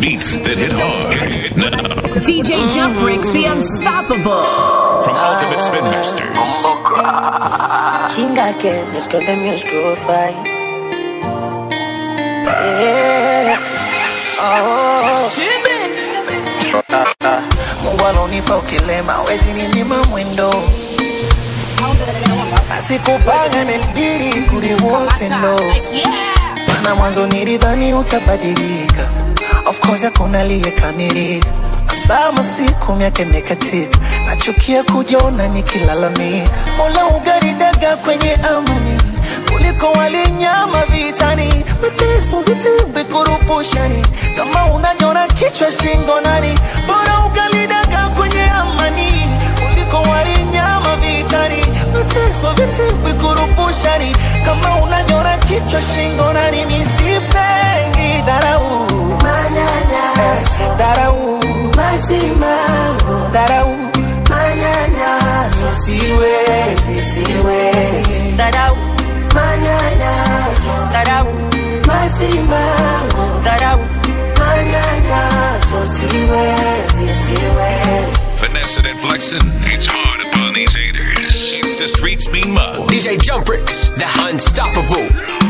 Beats that hit hard. Now, DJ Jump Bricks, the unstoppable. from Ultimate Spin Masters. Chinga que me esconde mi oscuro pai. Yeah. Oh. Mungu alonipa ukilema wezi ninyima mwendo asikupanga imenibidi kuliua upendo mana mwanzo nilidhani utabadilika of course hakuna aliyekamilika sama siku miaka imekatika nachukia kujiona nikilalamika mola ugaridaga kwenye amani kuliko walinyama vitani mateso vitimbi kurupushani kama unajona kichwa shingo nani bora ugalidaga kwenye amani kuliko walinyama vitani mateso vitimbi kurupushani kama unajona kichwa shingo nani misipengi dharau manyanyaso dharau masimamo dharau manyanyaso siwezi siwezi dharau manyanyaso dharau masimamo dharau manyanyaso siwezi siwezi Finessing and flexing. It's hard upon these haters. It's the streets mean mug. DJ Jump Bricks, the unstoppable.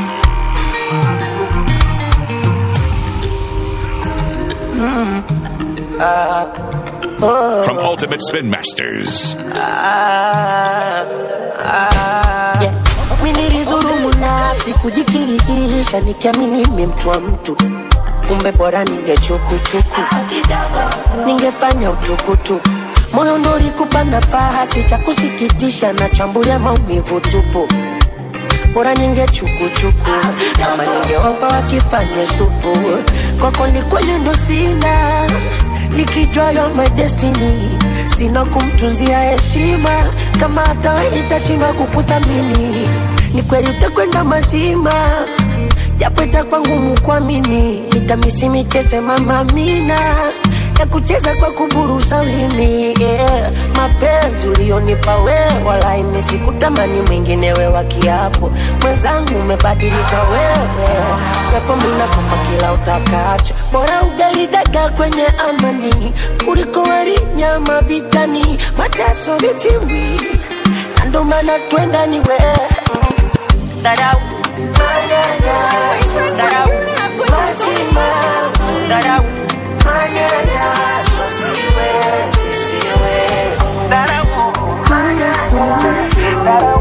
From Ultimate Spin Masters. Yeah. Mimi nilizurumu nafsi kujikirihisha nikiamini mimi mtu wa mtu kumbe bora ningechukuchuku ningefanya utukutuku moyo ndo ulikupa nafasi cha kusikitisha na chambulia maumivu tupu bora ningechukuchuku ama ningewapa wakifanye supu kwako ni kweli ndo sina nikijua yo my destiny sina kumtunzia heshima kama hata we nitashindwa kukuthamini ni kweli utakwenda mazima japo itakuwa ngumu kuamini nitamisi michezo ya mama Amina ya kucheza kwa kuburusa ulimi yeah. mapenzi ulionipa wewe wala imesi kutamani mwingine we wa kiapo mwenzangu umebadilika wewe pepo minakupa kila utakacho bora ugali daga kwenye amani kuliko wali nyama vitani mateso vitimbi na ndo maana twenda ni wewe dharau manyanyaso dharau masimamo dharau manyanyaso siwezi siwezi dharau manyanyaso dharau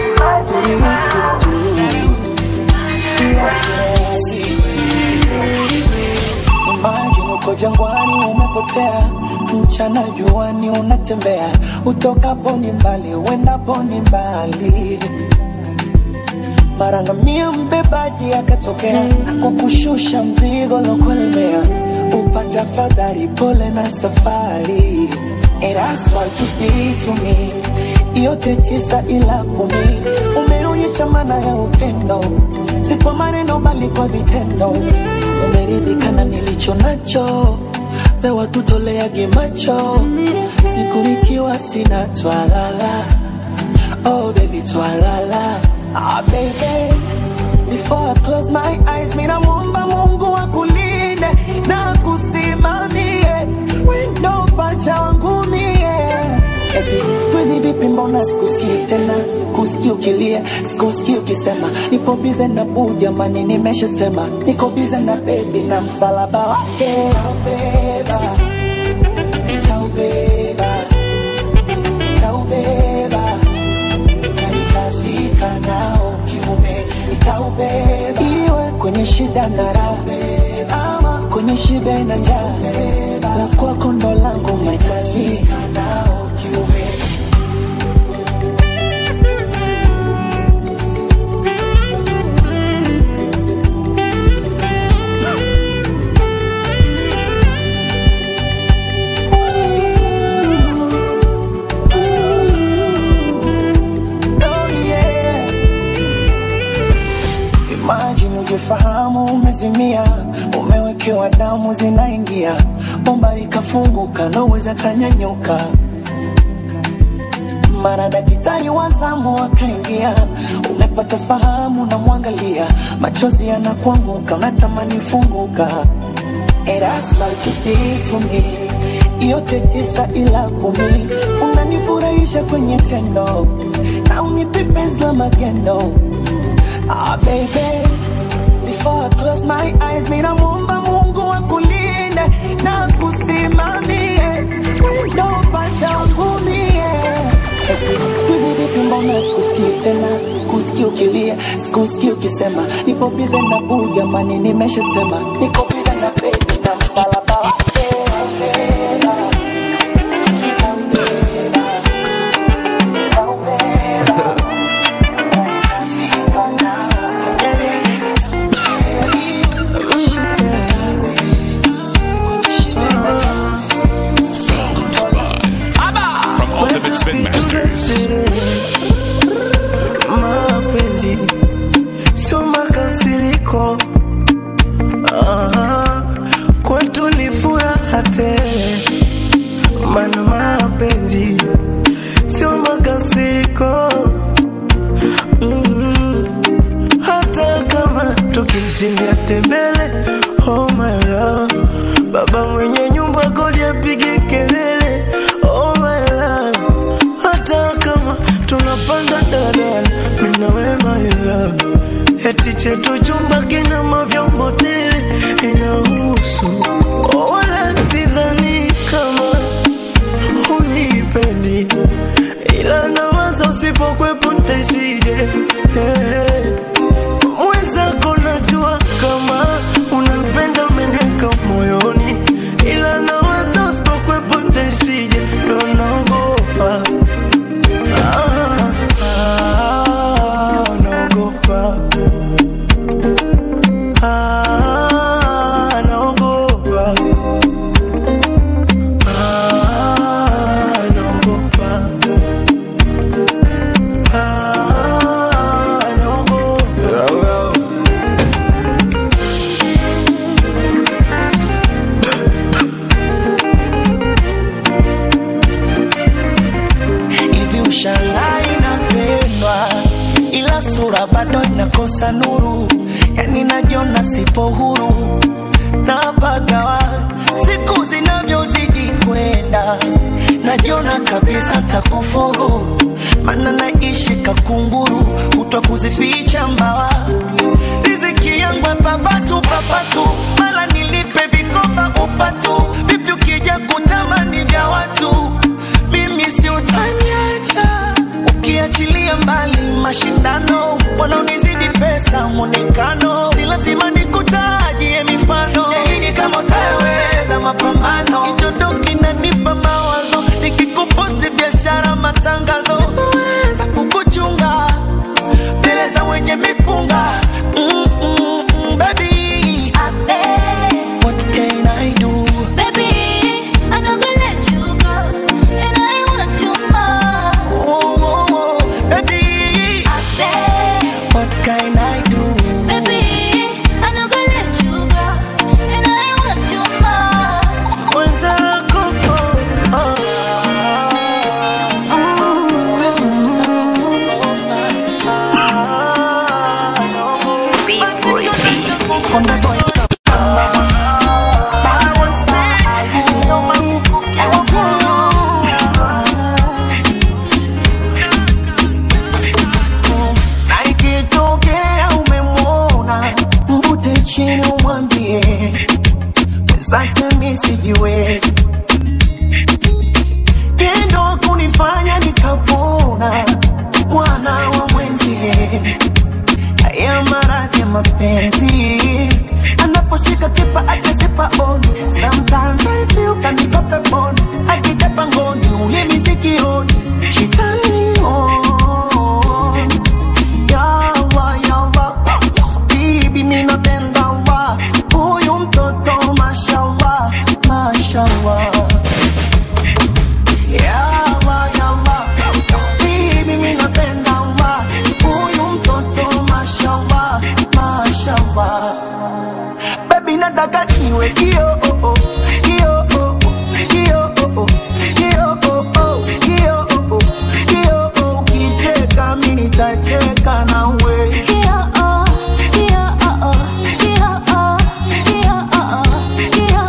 maji uko jangwani umepotea mchana juani unatembea utokapo ni mbali uendapo ni mbali marangamia mbebaji akatokea kwa kushusha mzigo lokulemea upate afadhali pole na safari And that's what you did to me yote tisa ila kumi umeonyesha maana ya upendo si kwa maneno bali kwa vitendo umeridhika na nilicho nacho pewa tutoleage macho siku nikiwa sina twalala oh baby twalala ah baby before I close my eyes mina muomba mungu akulinde na kusimamie wendo pacha wangu mie eti sikuizi vipi mbona sikusikii tena sikusikii ukilia sikusikii ukisema nipo bize na buu jamani nimeshasema niko bize na bebi na msalaba wake taubeba taubeba taubeba na nitafika nao kiume nitaubeba iwe kwenye shida na raha ama kwenye shibe na njaa la kwako ndo langu maitalika nao kiume Oh, yeah. Imagine ujifahamu umezimia, umewekewa damu zinaingia, bomba likafunguka, naweza tanyanyuka. Mara daktari wa zamu akaingia, umepata fahamu, namwangalia, machozi yanakuanguka, unatamani funguka And that's what you did to me. Yote tisa ila kumi, unanifurahisha kwenye tendo na unipe penzi la magendo. Ah, baby, before I close my eyes, mimi namuomba Mungu akulinde na kusimamie wendo pachangu mie. Eti siku hizi vipi, mbona sikusikii tena, sikusikii ukilia, sikusikii ukisema nipo bize na buu, jamani, nimeshasema niko bize na baby na msalaba wake. From Ultimate Spin Masters. mapenzi sio makasiriko Aha, kwetu ni furaha tele mana mapenzi sio makasiriko mm hata kama tukishindia tembele oh my love baba mwenye nyumba kodi apige kelele oh my love hata kama tunapanda dadala mina we my love eti chetu chumba kina mavyombo tele inahusu oh, wala sidhani kama unipendi ila nawaza usipokwepo ntaishije hey. mwenzako najua kama unanipenda umeneka moyoni ila nawaza usipokwepo ntaishije ndo naogopa Ah, ah, naogopa Ah, naogopa Ah, naogopa Ah, naogopa hivi ushangai napendwa ila sura bado inakosa nuru yani najiona sipo huru napagawa siku zinavyozidi kwenda najiona kabisa takufuru mana naishi kakunguru kutwa kuzificha mbawa riziki yangu papatu papatu mala nilipe vikoba upatu vipi ukija kutamani vya watu mimi si utaniacha ukiachilia mbali mashindano wanaonizidi pesa mwonekano si lazima nikutajie mifano yaini kama utaweza mapambano kichondo kinanipa mawazo nikikuposti biashara matangazo sitaweza kukuchunga mbele za wenye mipunga mm, mm, mm, baby what can I do oh, oh, oh, baby what can I do mwenzako oh, oh. Ah, naogopa. Konde boy na ikitokea umemwona mvute chini umwambie wenzake mi sijiwezi tendo kunifanya nikapona mwana wa mwenzie haya maradhi ya mapenzi anaposhika kipa akasipa on sometimes I feel kaniko peponi akija pangoni ulimi sikioni she turn me on Ya Allah, ya Allah, bibi mimi napenda Allah huyu mtoto mashallah mashallah Ya Allah, ya Allah, bibi mimi napenda Allah huyu mtoto mashallah mashallah baby nataka niwe kio oh, oh, kio oh, oh, kio oh, oh, kio oh, oh, kio oh, oh, kio oh, ukicheka mimi nitacheka nawe Kio, oh, kio, oh, oh, kio, oh, kio, oh, oh, kio,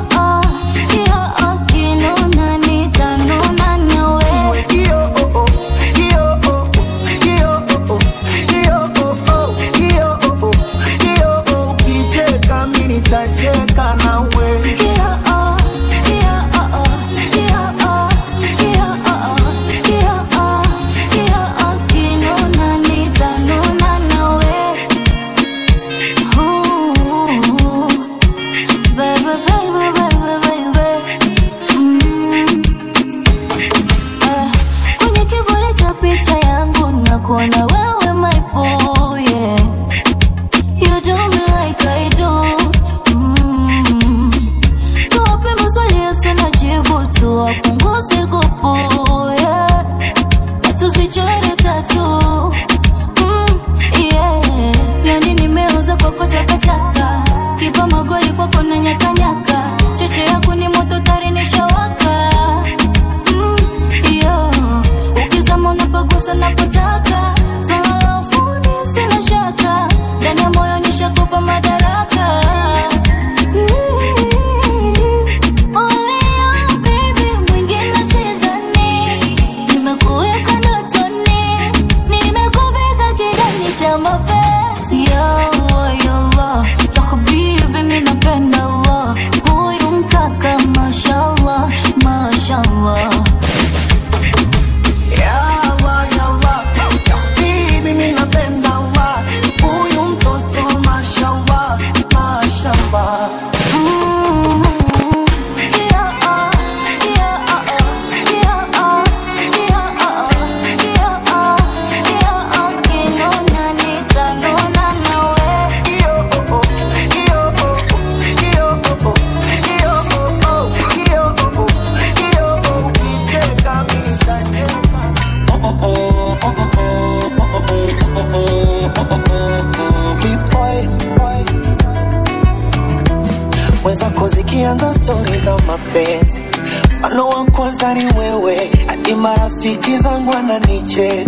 zako zikianza stori za mapenzi mfano wa kwanza ni wewe hadi marafiki zangu wananicheka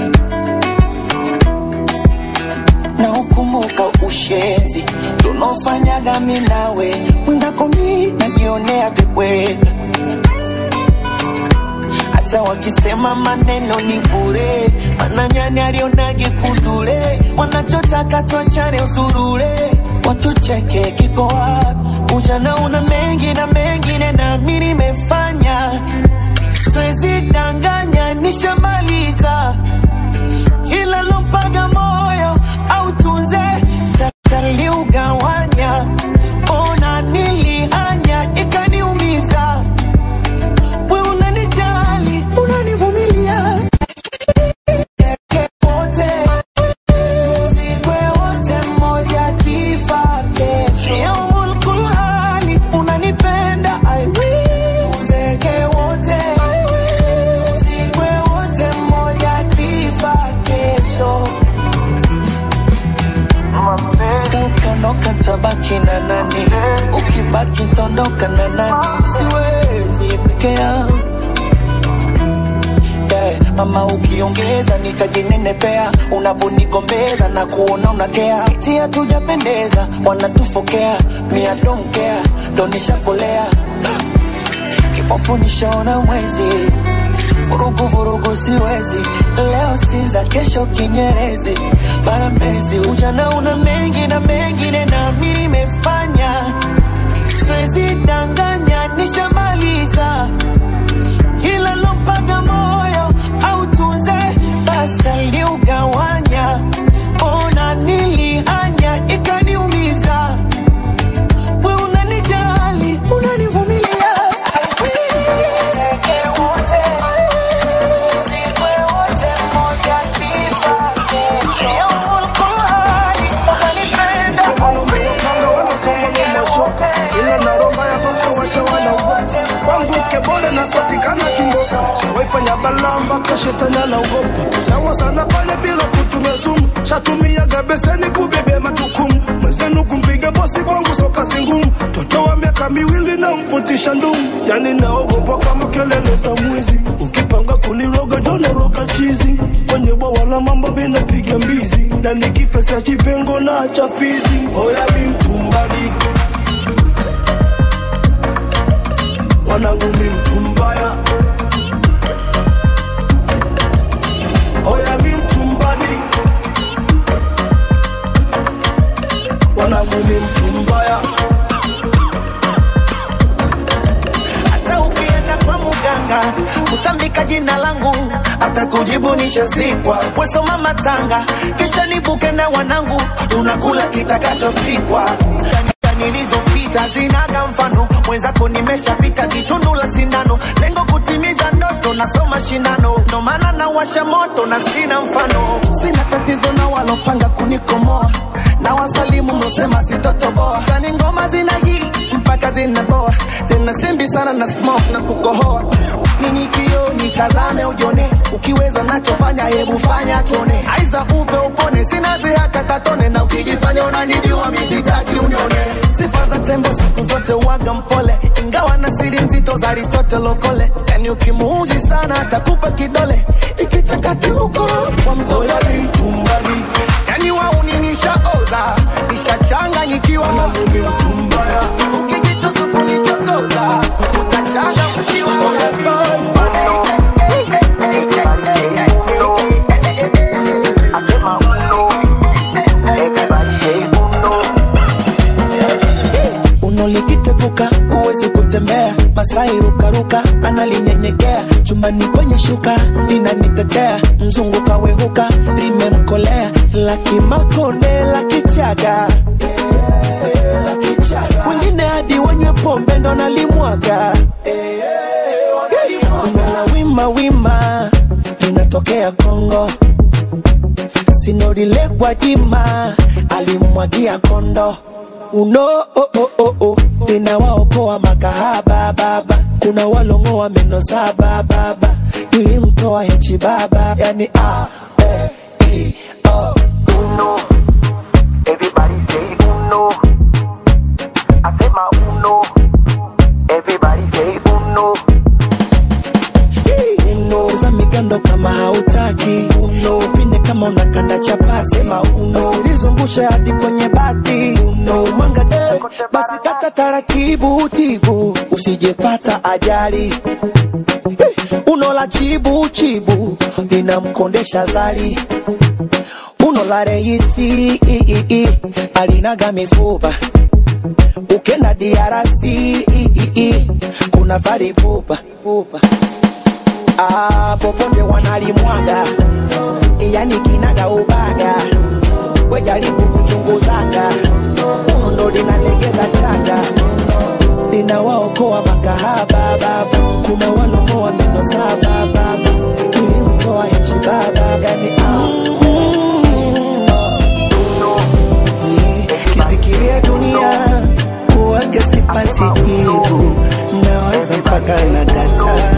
na ukumbuka ushenzi tunaofanyaga mi nawe mwenzako mi najionea vibweka hata wakisema maneno ni bure mananyani alionage kundule wanachotaka tuachane usurure watucheke kiko wapi ujana una mengi na mengine nami nimefanya siwezi danganya nishamaliza kila lompaga moyo au tunze tataliugawanya ona nilihanya ikaniumiza we unanijali unanivumilia wote tuzikwe wote mmoja kifa kesho yaumul kulhali unanipenda I will. tuzeke wote I will. tuzikwe wote mmoja kifa kesho Sasa ukiondoka tabaki na nani ukibaki tondoka na nani siwezi peke yangu yeah. Mama ukiongeza nitajinenepea, unavonigombeza na kuona unakea, eti hatujapendeza, wanatufokea, mia don't care, ndo nishakolea kipofu nishaona mwezi, vurugu vurugu siwezi, leo Sinza, kesho Kinyerezi, bara Mbezi, ujana una mengi na mengine nami nimefanya, siwezi danganya, nishamaliza kila lompaga moyo au tunze basi aliugawanya ona nilihanya ikaniumiza we unanijali unanivumilia Tuzeke wote, tuzikwe wote, mmoja kifa kesho. Yaumul kulhali, unanipenda. ila na Roma ya boko wacha wanaogopa kwangu kebole napatikana kimboka waifanya balamba ka shetani anaogopa sawa sana pale bila kutumia sumu shatumiaga beseni kubebe majukumu mwenzenu kumpiga bosi kwangu soka singumu toto wa miaka miwili na mfutisha ndumu yani naogopa kama kelele za mwizi ukipanga kuniroga jonoroga chizi kwenye bwawa la mambo minapiga mbizi na nikifesa chipengo na chafizi oya mi mtumbadi wanangu mi mtu mbaya oya mi mtumbani wanangu mi mtu mbaya hata ukienda kwa muganga kutambika jina langu hata kujibu nishazikwa wesoma matanga kisha nibuke na wanangu tunakula kitakachopikwa nilizopita zinaga mfano mwenzako nimeshapita kitundu la sindano lengo kutimiza ndoto nasoma shindano ndo maana nawasha moto na sina mfano sina tatizo na walopanga kunikomoa na wasalimu mlosema sitotoboa tani ngoma zina hii mpaka zinaboa tena simbi sana na smoke na kukohoa nini kio nikazame ujone ukiweza nachofanya hebu fanya tuone aiza upe upone sina zihaka tatone na ukijifanya unanijua misitaki unione sifa za tembo siku zote uwaga mpole ingawa na siri nzito za aristotle okole yani ukimuuzi sana atakupa kidole ikichakati huko kwa mzoya oya mi mtumbani yani wauninishaoza nishachanganyikiwa wanangu mi mtu mbaya ukijitusu kunichokoza utachanga ukiwa unolikitepuka huwezi kutembea masai rukaruka analinyenyekea chumbani kwenye shuka linanitetea mzungu kawehuka limemkolea lakimakone lakichaga wengine hadi wanywe pombe ndo nalimwaga na wima wima linatokea kongo sinorile gwajima alimwagia kondo uno oh, oh, oh, oh. ninawaokoa makahaba baba kuna walongoa meno saba baba nilimtoa hechi baba yani a e, i, o. uno. Everybody say uno. I say my uno. basi kata taratibu tibu usijepata ajali Eh, uno la chibu chibu linamkondesha zali uno la reisi i, i, i, alinaga mifupa ukenda DRC i, i, i, kuna vari pupa pupa ah, popote wanalimwaga yani kinaga ubaga wejaribu kuchunguzaga uno ndo linalegeza chaga linawaokoa makahaba baba kuna walomoa meno saba baba ilimtoa nchi baba yani kifikiria dunia kuwaga sipati jibu nawaza mpaka na data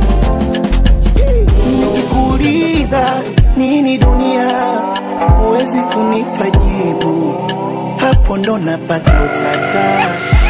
nikikuuliza nini dunia huwezi kunipa jibu hapo ndo napata utata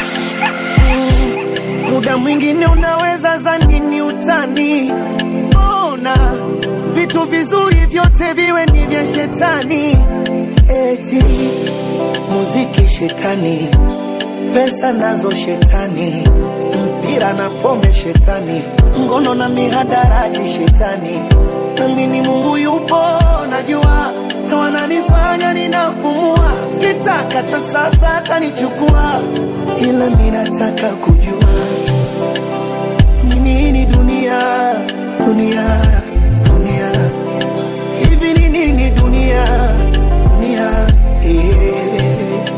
Mm, muda mwingine unaweza zani ni utani ona vitu vizuri vyote viwe ni vya shetani eti muziki shetani pesa nazo shetani mpira na pombe shetani ngono na mihadarati shetani namini mungu yupo najua toananifanya ninapumua kitakata sasa atanichukua ila minataka kujua ni nini dunia dunia dunia hivi ni nini dunia dunia yeah.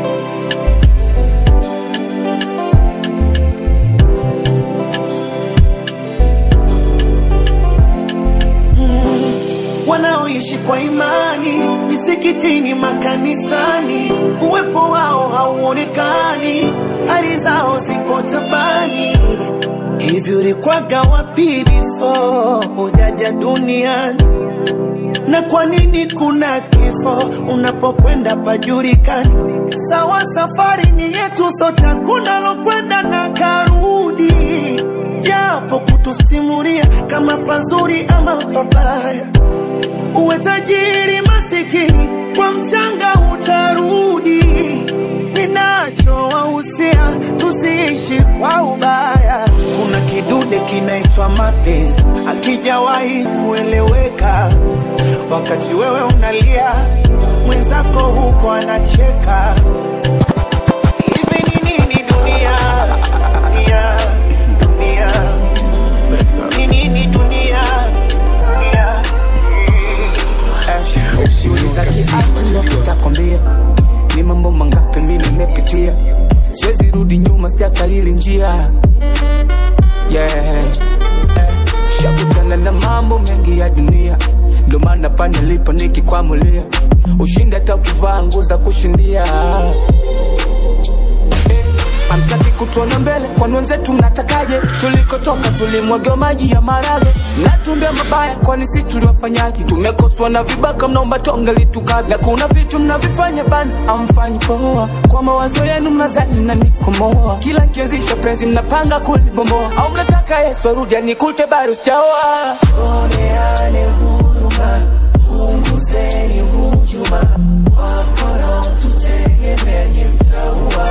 wanaoishi kwa imani misikitini, makanisani, uwepo wao hauonekani, hali zao zipo tabani. Hivi ulikwaga wapi before hujaja duniani? na kwa nini kuna kifo unapokwenda pajulikani? Sawa, safari ni yetu sote, hakuna lokwenda na karudi, japo kutusimulia kama pazuri ama pabaya. Uwe tajiri masikini, kwa mchanga utarudi. Ninachowahusia tusiishi kwa ubaya. Kuna kidude kinaitwa mapenzi, akijawahi kueleweka. Wakati wewe unalia, mwenzako huko anacheka. Hivi ni nini dunia? Dunia, dunia. Ni nini dunia? Dunia. Uliza kiatu nitakwambia ni mambo mangapi mimi nimepitia, siwezi rudi nyuma, sijakalili njia yeah. Eh, shakutana na mambo mengi ya dunia, ndo maana pa nilipo nikikwamulia, ushindi hata ukivaa nguo za kushindia Amtaki kutuona mbele, kwani wenzetu mnatakaje? Tulikotoka tulimwagiwa maji ya marage, mnatumbia mabaya, kwani si tuliwafanyaje? Tumekoswa na vibaka, mnaomba tonge litukabla, na kuna vitu mnavifanya bana, amfanyi poa. Kwa mawazo yenu mnazani na nikomoa, kila nkianzisha penzi mnapanga kulibomoa, au mnataka Yesu arudi anikute bado sijaoa. Oneane huruma, punguzeni hujuma, wakora tutegemeeni mtaua.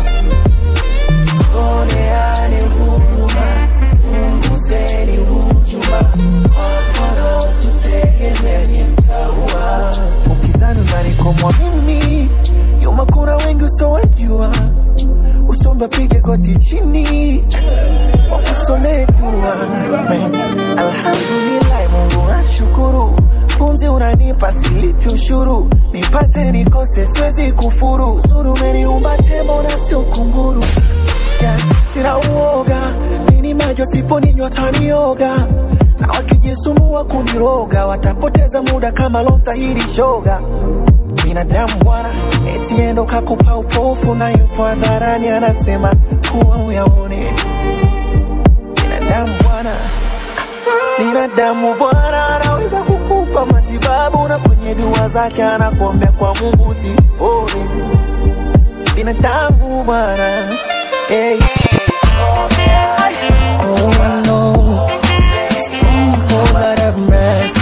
Oneane huruma, punguzeni hujuma, wakora tutegemeeni mtaua. Ukizani unanikomwa mimi, nyuma kuna wengi usowejua, usombe pige goti chini wakusomee dua Man, alhamdulillah mungu nashukuru pumzi unanipa silipi ushuru nipate nikose siwezi kufuru suru umeniumba tembo na sio kunguru yeah, sina uoga nini majo siponinywa tanioga na wakijisumbua kuniroga watapoteza muda kama lomtahiri shoga binadamu bwana etiendo kakupa upofu na yupo hadharani anasema kuwa uyaone binadamu bwana binadamu bwana anaweza kukupa matibabu na kwenye dua zake anakuombea kwa mungu usione binadamu bwana hey. Oh, no. Oh, God have mercy.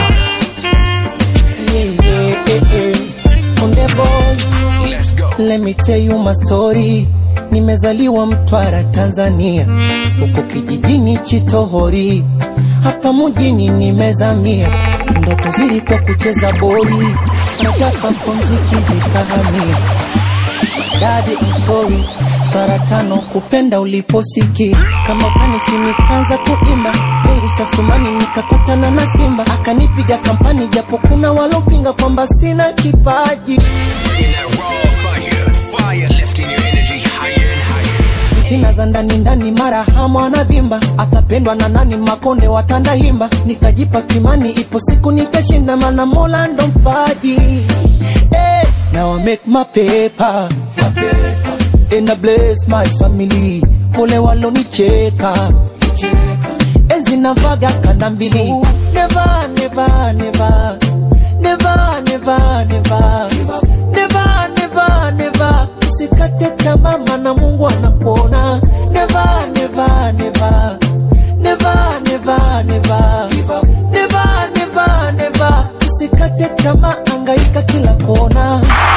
Yeah, yeah, yeah, yeah. On the boy, Let's go. let me tell you my story. nimezaliwa Mtwara, Tanzania, huko kijijini Chitohori, hapa mjini nimezamia, ndoto zilikuwa kucheza boli, nataka mziki zikahamia. Dadi, I'm sorry, swara tano kupenda uliposiki kama utanisi nikaanza kuimba Mungu sasumani nikakutana na simba akanipiga kampani japo kuna walopinga kwamba sina kipaji In that raw fire, fire lifting your energy higher and higher. tina za ndani ndani mara hamu anavimba atapendwa na nani makonde watanda himba nikajipa kimani ipo siku nitashinda mana mola ndo mpaji hey, now I make my paper, my paper. And I bless my family pole walonicheka enzi navaga kanda mbili never, never, never. Never, never, never. Never, never, never. usikate tamaa maana mungu anakuona never, never, never. Never, never, never. Never, never, never. usikate tamaa angaika kila kona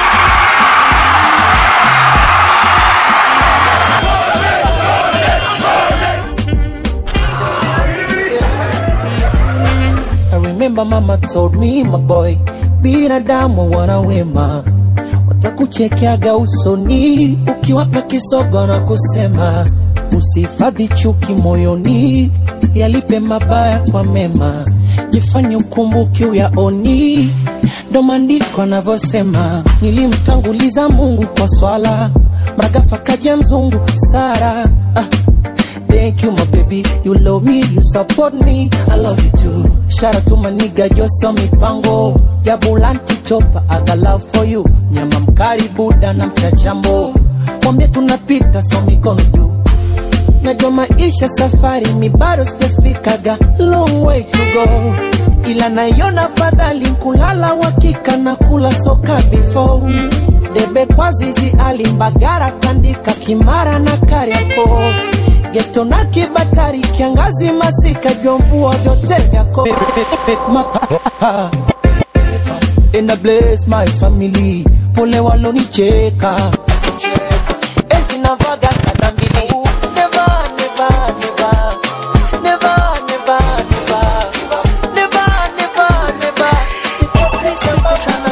I remember mama told me my boy, binadamu wana wema, watakuchekeaga usoni ukiwapa kisogo na kusema usihifadhi chuki moyoni, yalipe mabaya kwa mema, jifanye ukumbuki uyaoni. Ndo maandiko anavyosema, nilimtanguliza Mungu kwa swala, mragafa kaja mzungu Sara ah. Thank you, my baby. You love me, you support me. I love you too. Shout out to my nigga Josio Mipango. Ya Bulanti Chopa, I got love for you. Nyama mkari Buda na mchachambo. Mwambie tunapita so mikono juu. Najua maisha safari mi bado sijafikaga long way to go, ila naiona fadhali kulala wakika na kula soka before debe kwa zizi alimbagara tandika kimara na kariako geto na kibatari kiangazi masika jomvua vyote vyako Mapa- And I bless my family pole walonicheka enzi navaga kanda mbili never, never, never. Never, never, never. Never, never, never. Sikisikiza mchana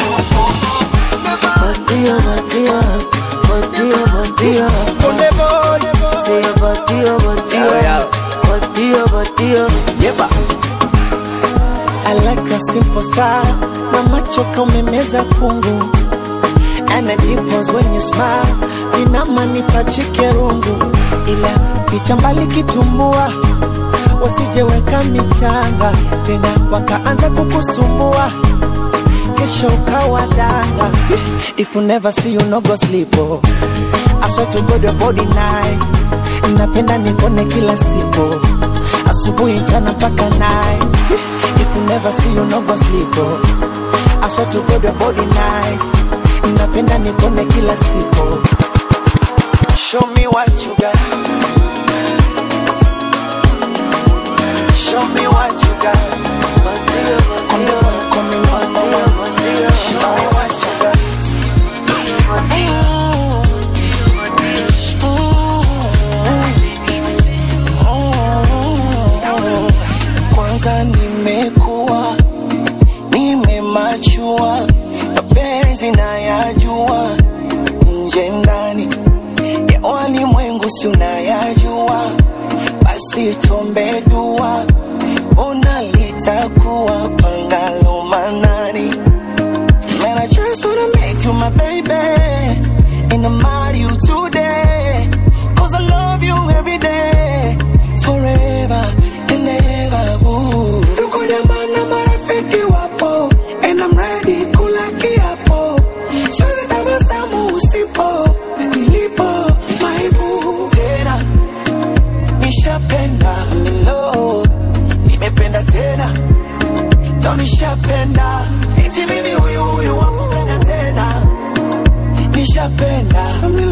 Bandido, bandido, bandido, bandido. Say a bandido, bandido, bandido, bandido. I like a simple star na macho kaumemeza kungu and the dimples when you smile vinamanipa chikerungu ila picha mbali kitumbua wasijeweka michanga tena wakaanza kukusumbua kesho ukawa danga if you never see you no go sleep oh. I swear to God your body nice napenda nikone kila siku asubuhi mchana mpaka night if you never see you no go sleep oh. I swear to God your body nice napenda nikone kila siku show me what you got show me what you got Bandido, Come bandido, on, come on, come on. bandido, show me what you got kwanza nimekuwa nimemachua mapenzi nayajua nje ndani ya walimwengu si unayajua basi tuombe dua ona litakuwa pangalo manani Man, I just wanna make you my baby And I'm marry you today Cause I love you every day Forever and ever ooh. Ndugu jamaa na marafiki wapo And I'm ready kula kiapo Siwezi tabasamu usipo Nilipo my boo Tena Nishapenda I'm in love Nimependa tena Ndo nishapenda eti mimi huyu huyu wakupenda tena nishapenda I'm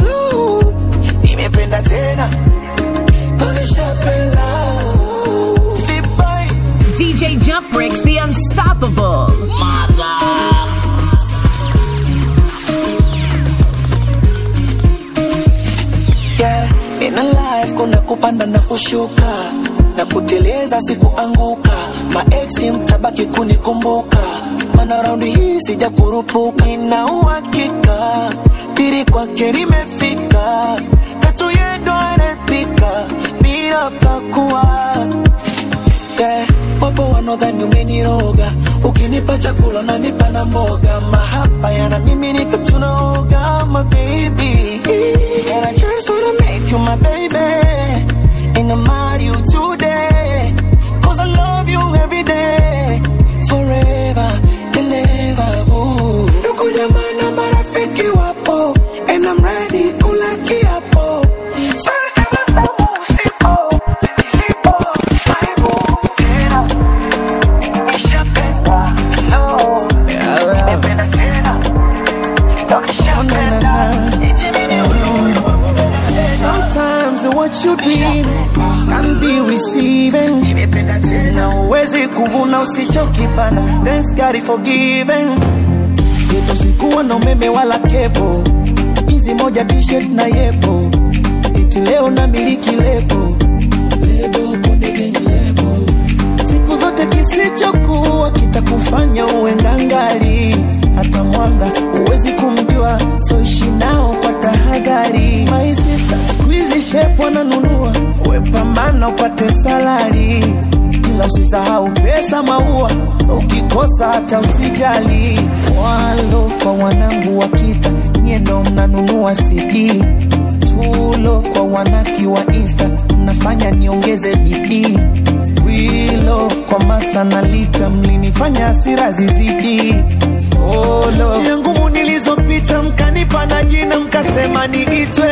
yeah. In a life kuna kupanda na kushuka na kuteleza sikuanguka maeksi mtabaki kunikumbuka mana raundi hii sija kurupuka ina uhakika pili kwake limefika tatu yendo anapika bila pakua yeah. wapo wanaodhani umeniroga ukinipa chakula nanipa na mboga mahaba yana mimi nika tunaoga my baby and I just wanna make you my baby and I'm marry you today cause I love you every day forever and ever ooh. ndugu jamaa na marafiki wapo and I'm ready kula kiapo Sasa tabasamu usipo, nilipo, maibu, tena. Nishapenda, no. Nimependa tena. Ndo nishapenda. Eti mimi huyu. Sometimes what you dream can be receiving. Na uwezi kuvuna usichokipanda. Thanks God is forgiven. Yetu sikuwa na umeme wala kepo, hizi moja t-shirt na yepo, eti leo na miliki lebo lebo konde gang lebo. Siku zote kisichokuwa kitakufanya uwe ngangari, hata mwanga huwezi kumjua, so ishi nao kwa tahadhari. My sister, squeeze shape wananunua, we pambana upate salari ila usisahau pesa maua, so ukikosa hata usijali. One love kwa wanangu wa kita, nyie ndo mnanunua CD. True love kwa wanafiki wa Insta, mnafanya niongeze bidii. We love kwa master na lita, mlinifanya hasira zizidi. Oh love, njia ngumu nilizopita, mkanipa na jina, mkasema niitwe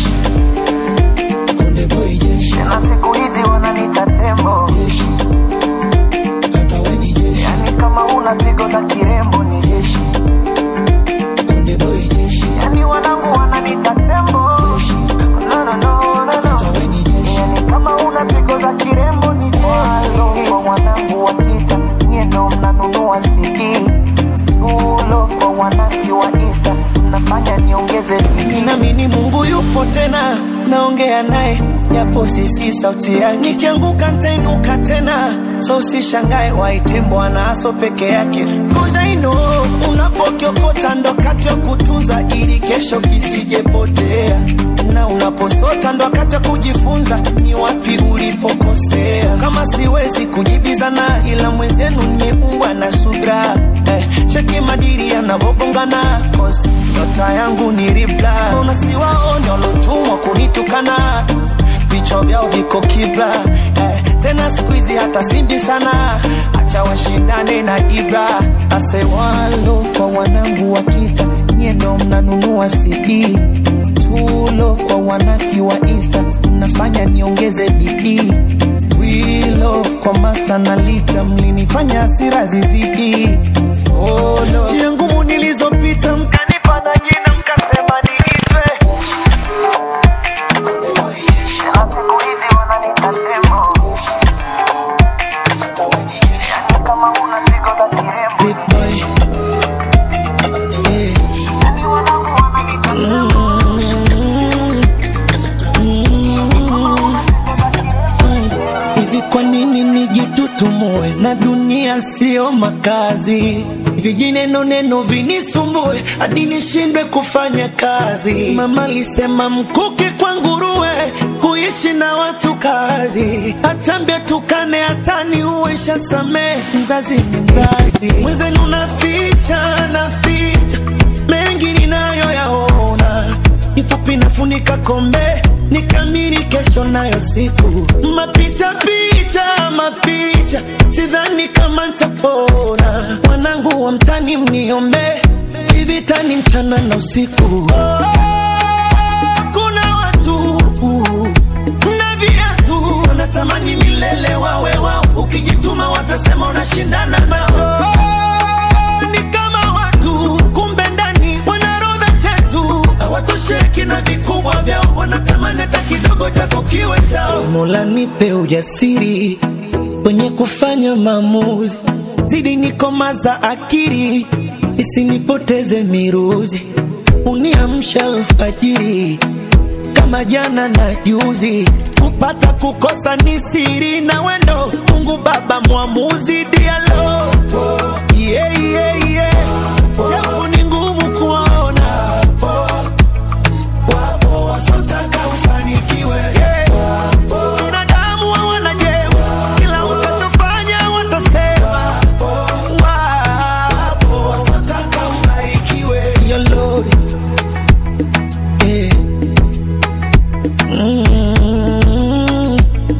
Konde boy jeshi, na siku hizi wananiita tembo jeshi hata we ni jeshi. Yani kama una pigo za kirembo ni jeshi. Konde boy jeshi. Yani wanangu wananiita tembo. Jeshi. No, no, no, no, no. Hata we ni jeshi. Yani kama una pigo za kirembo ni jeshi. Walo kwa wanangu wa kita, nyie ndo mnanunua CD. Tulo kwa wanangu wa Insta, mnafanya niongeze bidii. Ninaamini Mungu yupo tena, naongea naye japo sisi sauti yake. Nikianguka nitainuka tena, so usishangae waite Bwana aso peke yake. Cause I know unapokiokota ndo kati ya kutunza ili kesho kisijepotea, na unaposota ndo wakati wa kujifunza ni wapi ulipokosea. So kama siwezi kujibizana, ila mwenzenu nimeumbwa na subra eh, cheki madiri yanavogongana, cause nyota yangu ni ribla. Unasiwaone walotumwa kunitukana vichwa vyao viko kibla eh, tena siku hizi hata simbi sana, acha washindane na Ibra. Ase one love kwa wanangu wa kita, nyie ndo mnanunua CD. True love kwa wanafiki wa Insta, mnafanya niongeze bidii. We love kwa master na lita, mlinifanya hasira zizidi. Oh Lord, njia ngumu nilizopita, mkanipa na jina, mkasema niitwe Big boy. Hivi kwa nini nijitutumue na dunia sio makazi? Vijineno neno vinisumbue hadi nishindwe kufanya kazi. Mama alisema mkuki kwa nguruwe, kuishi na watu kazi. Achambia tukane hatani uwesha samee, mzazi ni mzazi. Mwenzenu naficha naficha mengi ninayoyaona kifupi nafunika kombe nikamiri kesho nayo siku mapicha picha mapicha sidhani kama ntapona wanangu wa mtani mniombe ivitani mchana na usiku kuna watu na viatu wanatamani milele wawe wao ukijituma watasema unashindana nao ni kama watu kumbe ndani wanarodha chetu hawatosheki na vikubwa vyao wanatamani hata kidogo chako kiwe chao mola nipe ujasiri kwenye kufanya maamuzi zidi nikomaza akili isinipoteze miruzi uniamsha alfajiri kama jana na juzi kupata kukosa ni siri na wendo mungu baba mwamuzi dialo yeah, yeah, yeah. japo ni ngumu kuona wapo wasotaka ufanikiwe yeah. binadamu hawana jema kila utachofanya watasema wapo wasotaka ubarikiwe Your Lord. Yeah. Mm.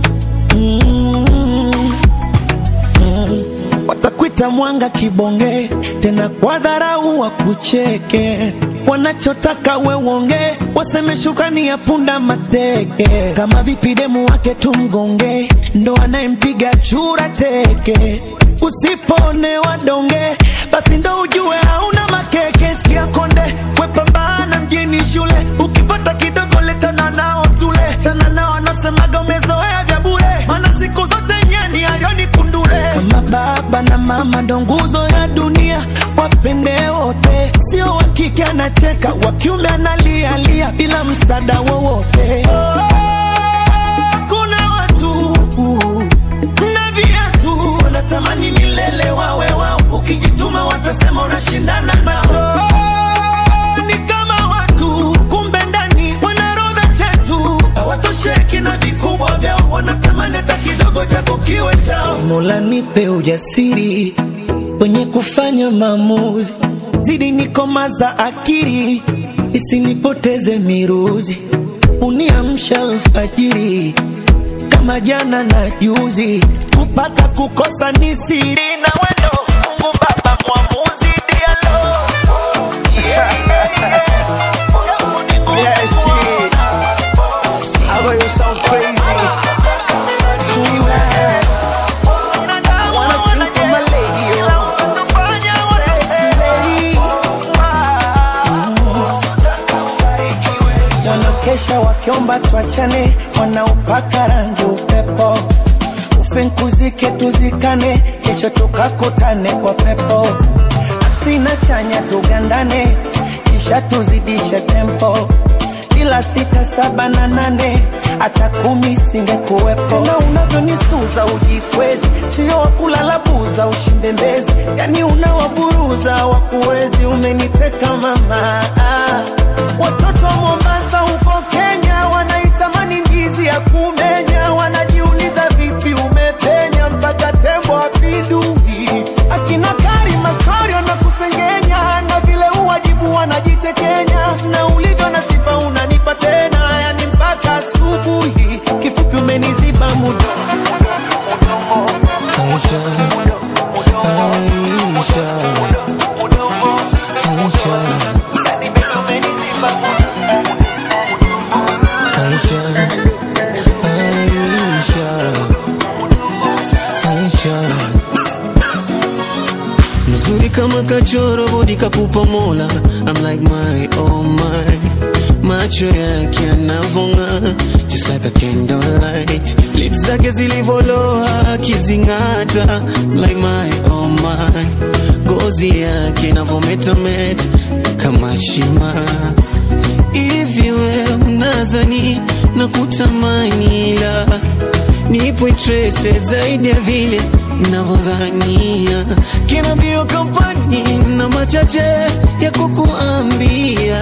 Mm. Mm. watakwita mwanga kibonge tena kwa dharau wakucheke wanachotaka we uonge waseme shukrani ya punda mateke kama vipi demu wake tumgonge ndo anayempiga chura teke usipone wadonge basi ndo ujue hauna makeke sikia konde wepambana mjini shule ukipata kidogo letana nao tule chana nao anasemaga umezoea vya bure mana siku zote nyani alioni kundule kama baba na mama ndo nguzo ya dunia wapende wote sio wa kike anacheka wa kiume analialia bila msaada wowote kuna watu na viatu wanatamani milele wawe wao ukijituma watasema unashindana nao ni kama watu kumbe ndani wanarodha chetu hawatosheki na vikubwa vyao wanatamani hata kidogo chako kiwe chao mola nipe ujasiri wenye kufanya maamuzi zidi nikomaza akili isinipoteze miruzi uniamsha alfajiri kama jana na juzi kupata kukosa ni siri na wendo mungu baba mwamuzi dialo yeah, yeah, yeah. Japo ni ngumu Yeah, shit. I know you sound crazy. binadamu Wanna hawana sing for my jema. lady, yo. Kila utachofanya watasema. wanakesha wakiomba tuachane, wanaopaka rangi upepo, ufinkuzike tuzikane, kesho tukakutane kwa pepo, asina chanya tugandane, kisha tuzidishe tempo bila sita saba na nane hata kumi singekuwepo. Tena unavyonisuza ujikwezi, sio wakulala buza ushinde mbezi, yani unawaburuza wakuwezi, umeniteka mama ah. Watoto wa Mombasa huko Kenya wanaitamani ndizi ya kumenya, wanajiuliza vipi umepenya mpaka tembo apindui. Akina Karima story wanakusengenya na vile uwajibu wanajitekenya, na ulivyo na sifa unanipa tena, yani mpaka asubuhi. Kifupi umeniziba mudo Aisha, Aisha, Aisha, Aisha, Aisha. Mzuri kama kachoro bodi kakupa mola I'm like my oh my macho yake yanavonga just like a candlelight lips zake zilivoloa akizing'ata like my oh my ngozi yake inavometameta kama shima hivi we unazani na kutamani ila nipo interese zaidi ya vile navyodhania kina bio kampani na machache ya kukuambia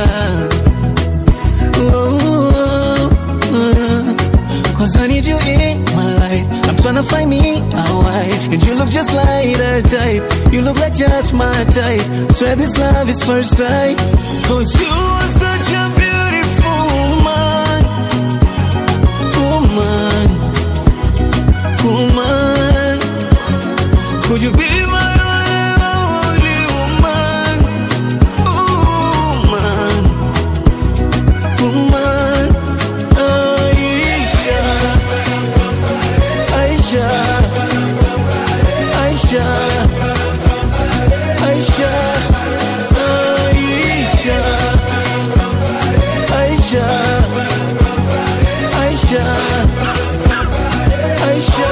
oh, oh, oh. Cause I need you in my life I'm tryna find me a wife And you look just like her type You look like just my type Swear this love is first sight Cause you are such a beautiful woman Woman Woman Could you be my only woman Woman Woman Aisha Aisha Aisha Aisha Aisha Aisha Aisha Aisha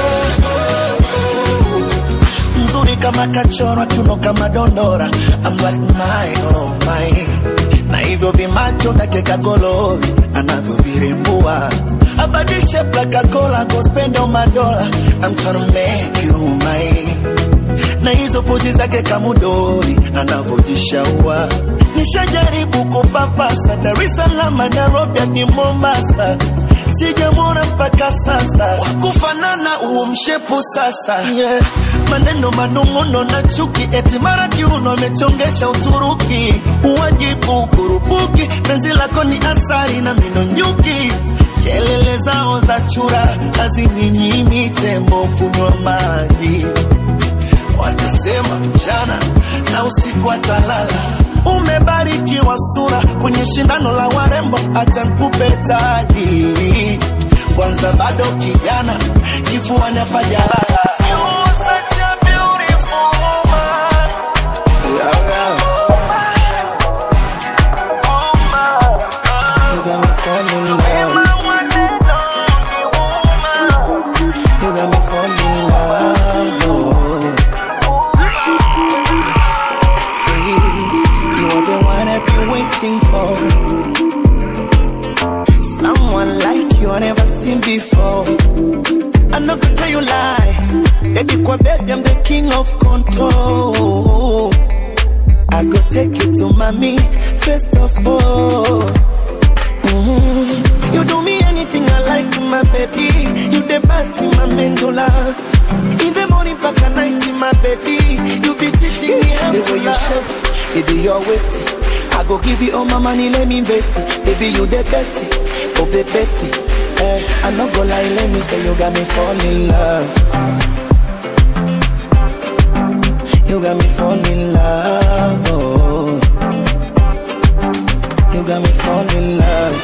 mzuri kama kachorwa kiuno kama dondora I'm like my oh my na hivyo vimacho vyake kagolori anavyovirembua abadishe plakakola kospendo madola I'm tryna make you mine na hizo pozi zake kamudori anavyojishaua nishajaribu kupapasa Dar es Salaam Nairobi hadi Mombasa sijamwona mpaka sasa wakufanana huo mshepu sasa yeah. maneno manung'uno na chuki eti mara kiuno amechongesha Uturuki uwajibu kurupuki penzi lako ni asari na mino nyuki kelele zao za chura hazininyimi tembo kunywa maji watasema mchana na usiku atalala. Umebarikiwa sura kwenye shindano la warembo, acha nikupe taji kwanza, bado kijana, kifuani hapajalala. You such a beautiful woman. You got me falling in love. You got me falling in love. Oh. See, you are the one I've been waiting for. Someone like you I never seen before. I'm not gonna tell you lie. Baby, kwa baby, I'm the king of control. I go take you to mommy first of all. Mhm. You do me anything I like, my baby. You the best in my mandula. In the morning, back at night, my baby. You be teaching me how to you shape, baby, you're wasting. I go give you all my money, let me invest it. Baby, you the best of the best. Eh, I'm not gonna lie, let me say you got me fall in love. You got me fall in love. Oh. You got me fall in love.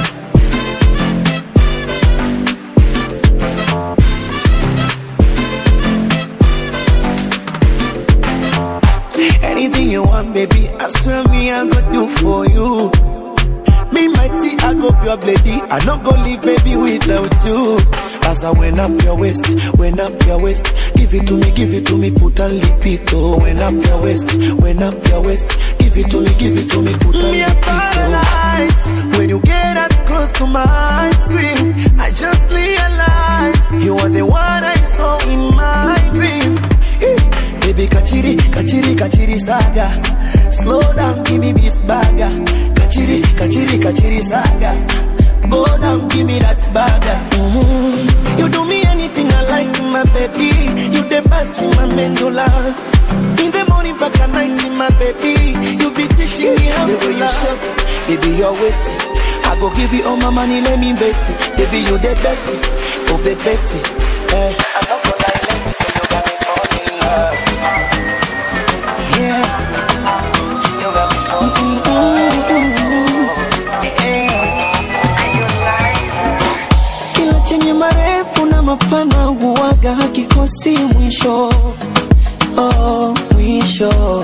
Anything you want, baby, I swear me I go do for you. Be mighty, I go pure lady. I not go leave, baby, without you. As I went up your waist, went up your waist. Give it to me, give it to me, put a lipito. Went up your waist, went up your waist. Give it to me, give it to me, put a lipito. When you get that close to my screen, I just realize you are the one I saw in my dream. Eh, Baby, kachiri, kachiri, kachiri saga. Slow down, give me beef burger. Kachiri, kachiri, kachiri saga. Go down, give me that burger. Mhm. You do me anything I like, my baby. You the best in my mandula. In the morning, back at night, my baby. You be teaching me how to love. Baby, you're wasting. I go give you all my money, let me invest it. Baby, you the best of the best. Eh, I'm not gonna lie, let me say you got me falling in love. Yeah, you got me falling in love. Kila chenye marefu na mapana huwaga hakikosi mwisho. Oh, mwisho.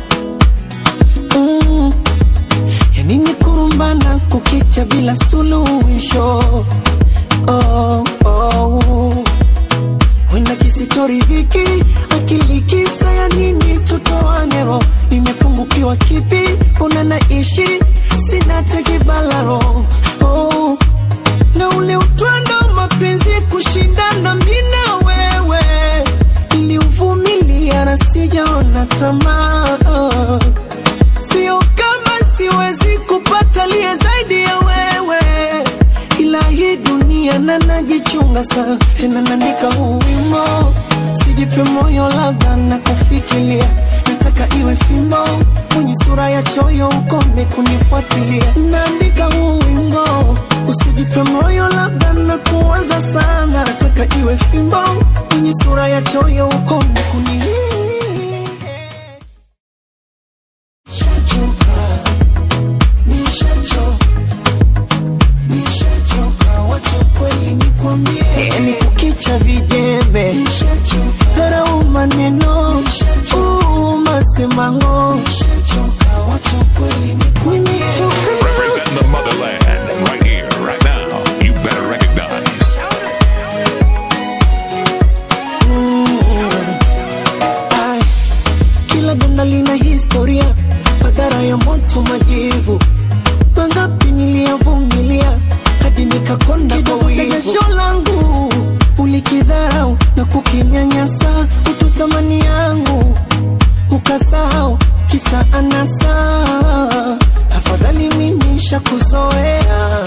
Mm. Ya nini kurumbana kukicha bila suluhisho? Oh, oh. Wenda kisichoridhiki akili kisa ya nini tutoane roho nimepungukiwa kipi una naishi sina tekibalaro oh. na ule utwando mapenzi kushindana mina wewe niliuvumilia na sijaona tamaa oh. sio kama siwezi kupata liye zaidi ya wewe ila hii dunia na najichunga sana tena naandika huu wimo sijipe moyo labda na kufikiria nataka iwe fimbo mwenye sura ya choyo ukome kunifuatilia naandika huu wimbo usijipe moyo labda na kuanza sana nataka iwe fimbo mwenye sura ya choyo ukome kuni Shachoka, nishachoka nishachoka wacha kweli nikwambie yani kukicha vijembe dharau maneno uu, masemango wacha kweli nimechoka Representing the motherland right here, right now. You better recognize. Ai, kila donda lina historia madhara ya moto majivu nakonda kwa wivu jasho langu ulikidharau na kukinyanyasa utu thamani yangu ukasahau kisa anasa afadhali mimi shakuzoea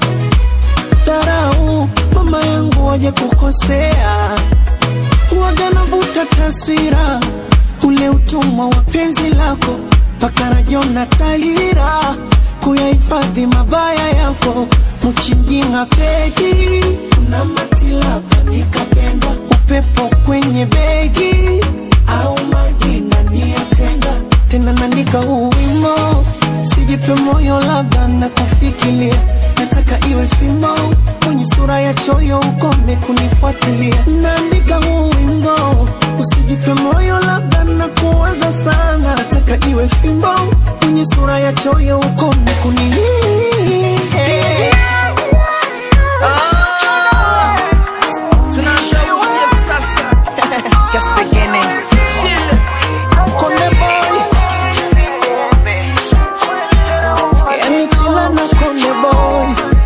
dharau mama yangu waje kukosea waga navuta taswira ule utumwa wa penzi lako mpaka rajona tahira kuyahifadhi mabaya yako mchinjinga pegi na matilapa nikapendwa upepo kwenye begi au majina niyatenga tena naandika huu wimo sijipe moyo labda na kufikiria nataka iwe fimo kwenye sura ya choyo ukome kunifuatilia naandika huu wimbo usijipe moyo labda na kuwaza sana nataka iwe fimbo kwenye sura ya choyo ukome kuni Just beginning. Konde boy yani chila na konde boy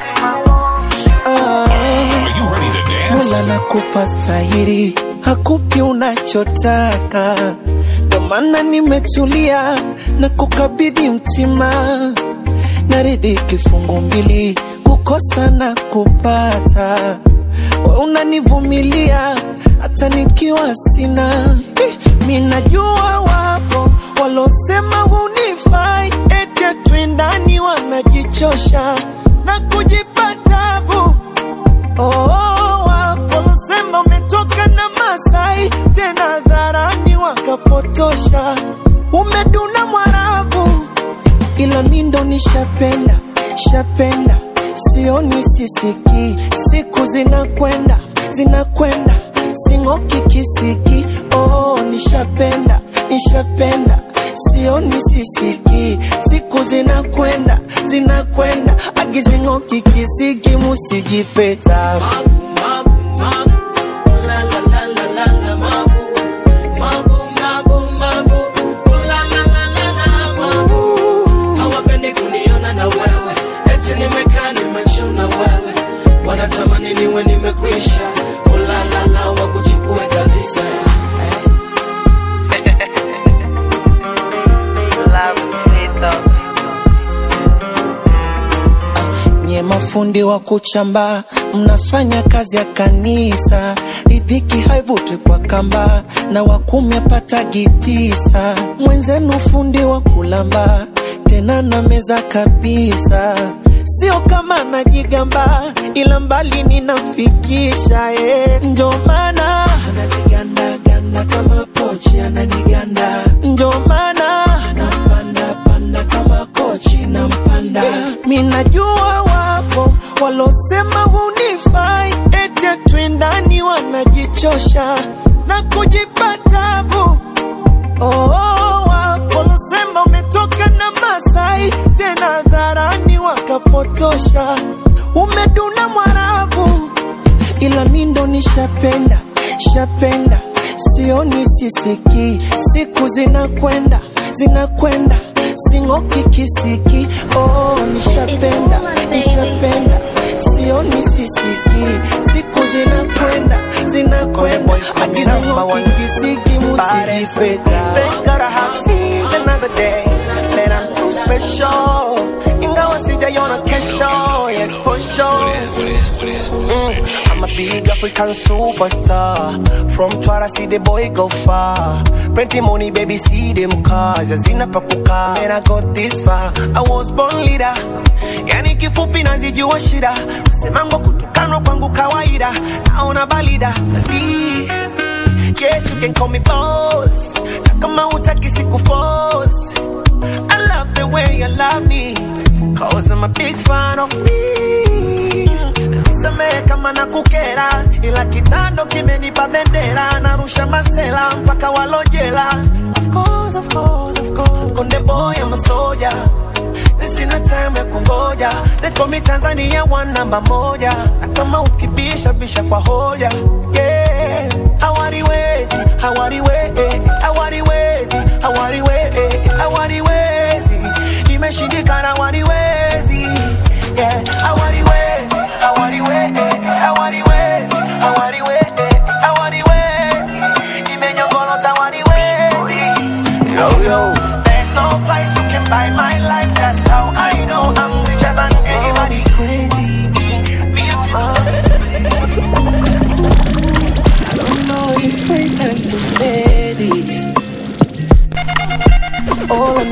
ah. Are you ready to dance? Mola nakupa stahiri, hakupi unachotaka, ndo maana nimetulia na kukabidhi mtima, naridhi kifungu mbili, kukosa na kupata, we unanivumilia hata nikiwa sina. Eh, mi najua wapo walosema hunifai, eti twindani wanajichosha na kujipa tabu Oh, waposema umetoka na Masai tena dharani wakapotosha, umeduna Mwarabu, ila mi ndo nishapenda shapenda, sioni sisiki, siku zinakwenda zinakwenda, sing'oki kisiki. Oh, nishapenda nishapenda sioni sisiki, siku zinakwenda zinakwenda, agizing'oki kisiki, musijipeta hawapendi kuniona na wewe eti nimekaa nimechuna wewe wanatamani niwe nimekwisha ulalala wa kuchukue kabisa nye mafundi wa kuchamba, mnafanya kazi ya kanisa, ridhiki haivuti kwa kamba, na wakumi apatagi tisa. Mwenzenu fundi wa kulamba, tena na meza kabisa, sio kama najigamba, ila mbali ninamfikisha eh. Ndio maana ananigandaganda kama pochi, ananiganda ndio maana nampanda panda kama kochi nampanda mi najua wapo walosema hunifai eti twindani wanajichosha na kujipa tabu oh, wapo walosema umetoka na Masai tena dharani wakapotosha umeduna Mwarabu ila mi ndo nishapenda shapenda sioni sisiki siku zinakwenda zinakwenda sing'oki kisiki oh, nishapenda nishapenda sioni sisiki siku zinakwenda zinakwenda agizing'oki kisiki musijipeta Thanks God I have seen another day that I'm too special ingawa sijaiona kesho yes for sure Mm, I'm a big African superstar. From Twara, see the boy go far. Plenty money, baby, see them cars. Hazina pa kukaa. And I got this far. I was born leader. Yani kifupi nazijua shida. Kusemango kutukanwa kwangu kawaida. Naona balida. Baby, Yes, you can call me boss. Na kama hutaki siku force. I love the way you love me. Cause I'm a big fan of me. Nisamehe kama nakukera, ila kitando kimenipa bendera, narusha masela mpaka walojela. Of course, of course, of course. Konde boy, I'm a soldier. Sina time ya kungoja, they call me Tanzania one namba moja, na kama ukibisha bisha kwa hoja yeah. Hawariwezi, hawariwe, hawariwezi, hawariwe, hawariwezi, imeshindikana hawariwezi yeah. Hawariwezi, hawariwe,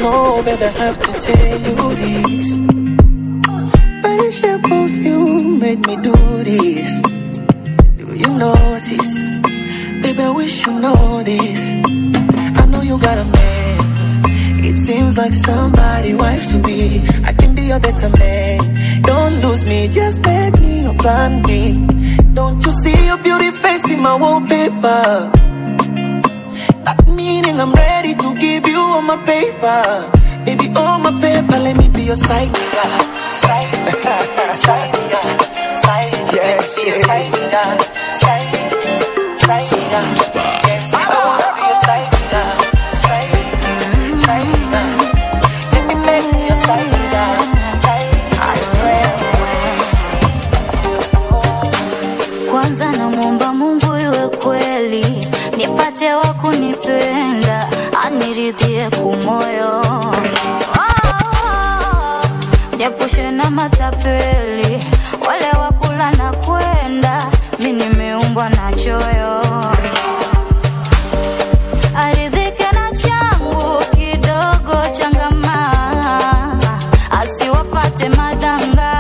know, baby, I have to tell you this. By the shape of you made me do this. Do you notice? Baby, I wish you know this. I know you got a man. It seems like somebody wife to be. I can be a better man. Don't lose me, just make me your plan B. Don't you see your beauty face in my wallpaper? That meaning I'm ready to give you all my paper. Baby, all my paper, let me be your side nigga. Side, side nigga. Side, let me be your side nigga. Side, side nigga. Yes, I wanna be your side nigga. Side, side nigga. Let me make me your side nigga. Side, I swear. kwanza namwomba mungu iwe kweli nipate wa kunipenda aniridhie kumoyo niepushe na matapeli wale wakula na kwenda mi nimeumbwa na choyo aridhike na changu kidogo changama asiwafate madanga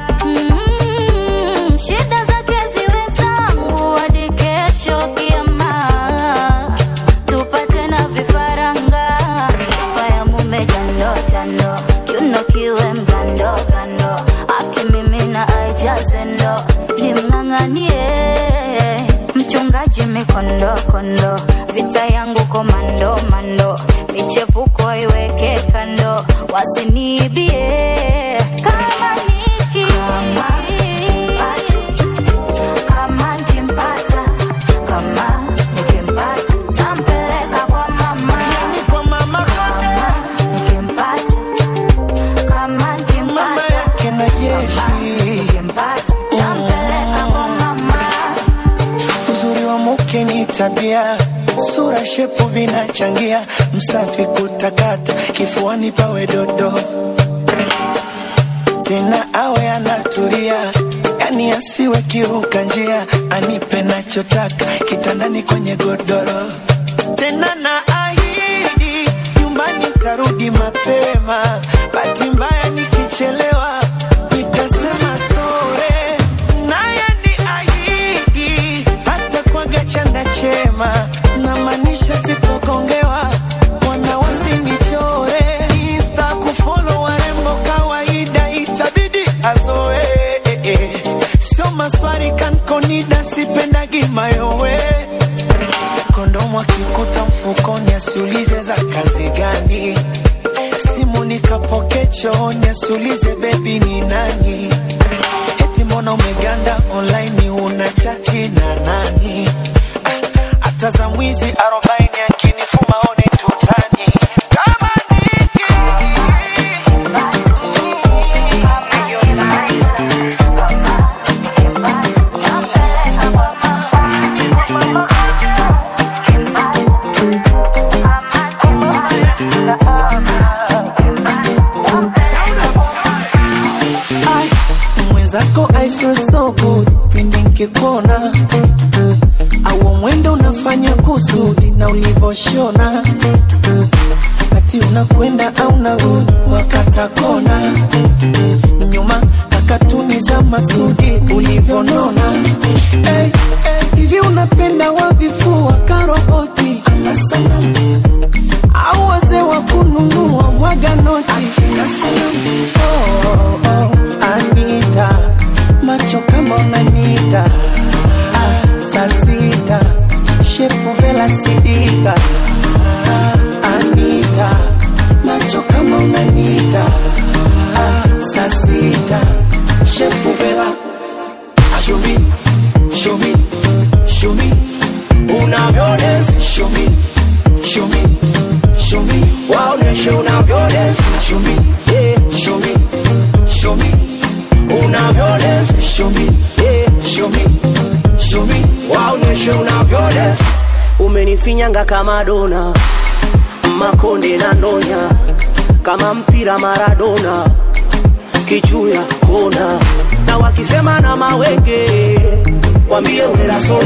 Mm, shida zake ziwe zangu hadi kesho kiama tupate na vifaranga sifa ya mume jando jando kiuno kiwe mgando gando akimimina aijaze ndo nimng'ang'anie mchungaji mikondo kondo vita yangu komando mando michepuko iweke kando wasiniibie kama niki kama nikimpata kama nikimpata tampeleka kwa mama Kwa mama kama nikimpata kama nikimpata Can I jeshi? nikimpata tampeleka kwa mama Uzuri wa mke ni tabia, sura shepu vinachangia, msafi kutakata, kifuani pawe dodo, tena awe anatulia, yani asiwe kiruka njia, anipe nachotaka kitandani kwenye godoro, tena na ahidi nyumbani tarudi mapema, bahati mbaya nikichelewa nitasema sore, naye ni ahidi hata kwaga chanda chema, na maanisha sitokongewa wana wasinichore, insta kufollow warembo kawaida, itabidi azoe sio maswali kankonida, sipendagi mayowe kondomu akikuta mfukoni asiulize za kazi gani simu nikapoke chooni asiulize bebi ni nani eti mbona umeganda online una chati na nani Ah, hata za mwizi arobaini akinifuma one tutani kama niki Ai, mwenzako I feel so good pindi nkikuona au mwendo unafanya kusudi na ulivoshona ati unakwenda au narudi wakata kona nyuma kakatuni za masudi ulivyonona hey, hey, hivi unapenda wavifua karoboti ama sanamu au wazee wa kununua mwaga noti oh, oh, Anita macho kama unanita ah, saa sita shepu vela sidika ah, Anita macho kama unanita ah, saa sita shepu vela Ah, show me, show me, show me unavyodance show me, show me, show me waoneshe unavyodance show me, yeah, show me, show me unavyodance show me, yeah, show me, show me waoneshe unavyodance umenifinyanga kama dona makonde na ndonya kama mpira maradona kichuya kona na wakisema na mawenge wambie uneraso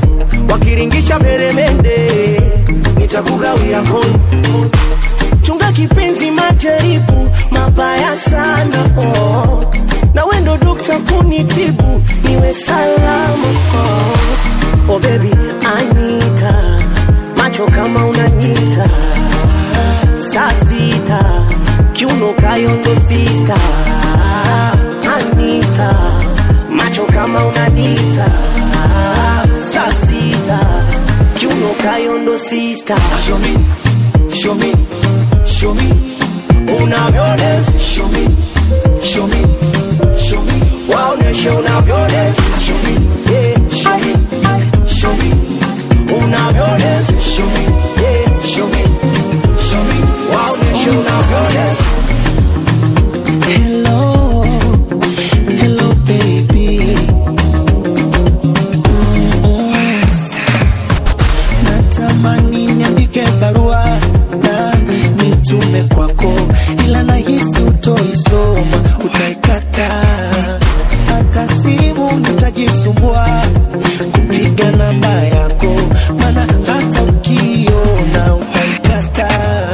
wakiringisha peremende nitakugawia kon chunga kipenzi majaribu mabaya sana oh. na wendo dokta kunitibu niwe salama oh. oh baby anita macho kama unanyita saa sita kiuno kayondo sista anita macho kama unanita saa sita kiuno kayondo sista show me, show me, show me unavyodance show me, show me, show me waoneshe unavyodance show me, yeah, show me, show me unavyodance show me, yeah, show me, show me waoneshe unavyodance Hello, hello baby. Mm. Natamani niandike barua na nitume kwako, ila nahisi utoisoma, utaikata. Hata simu nitajisumbua kupiga namba yako, maana hata ukiona utaikata.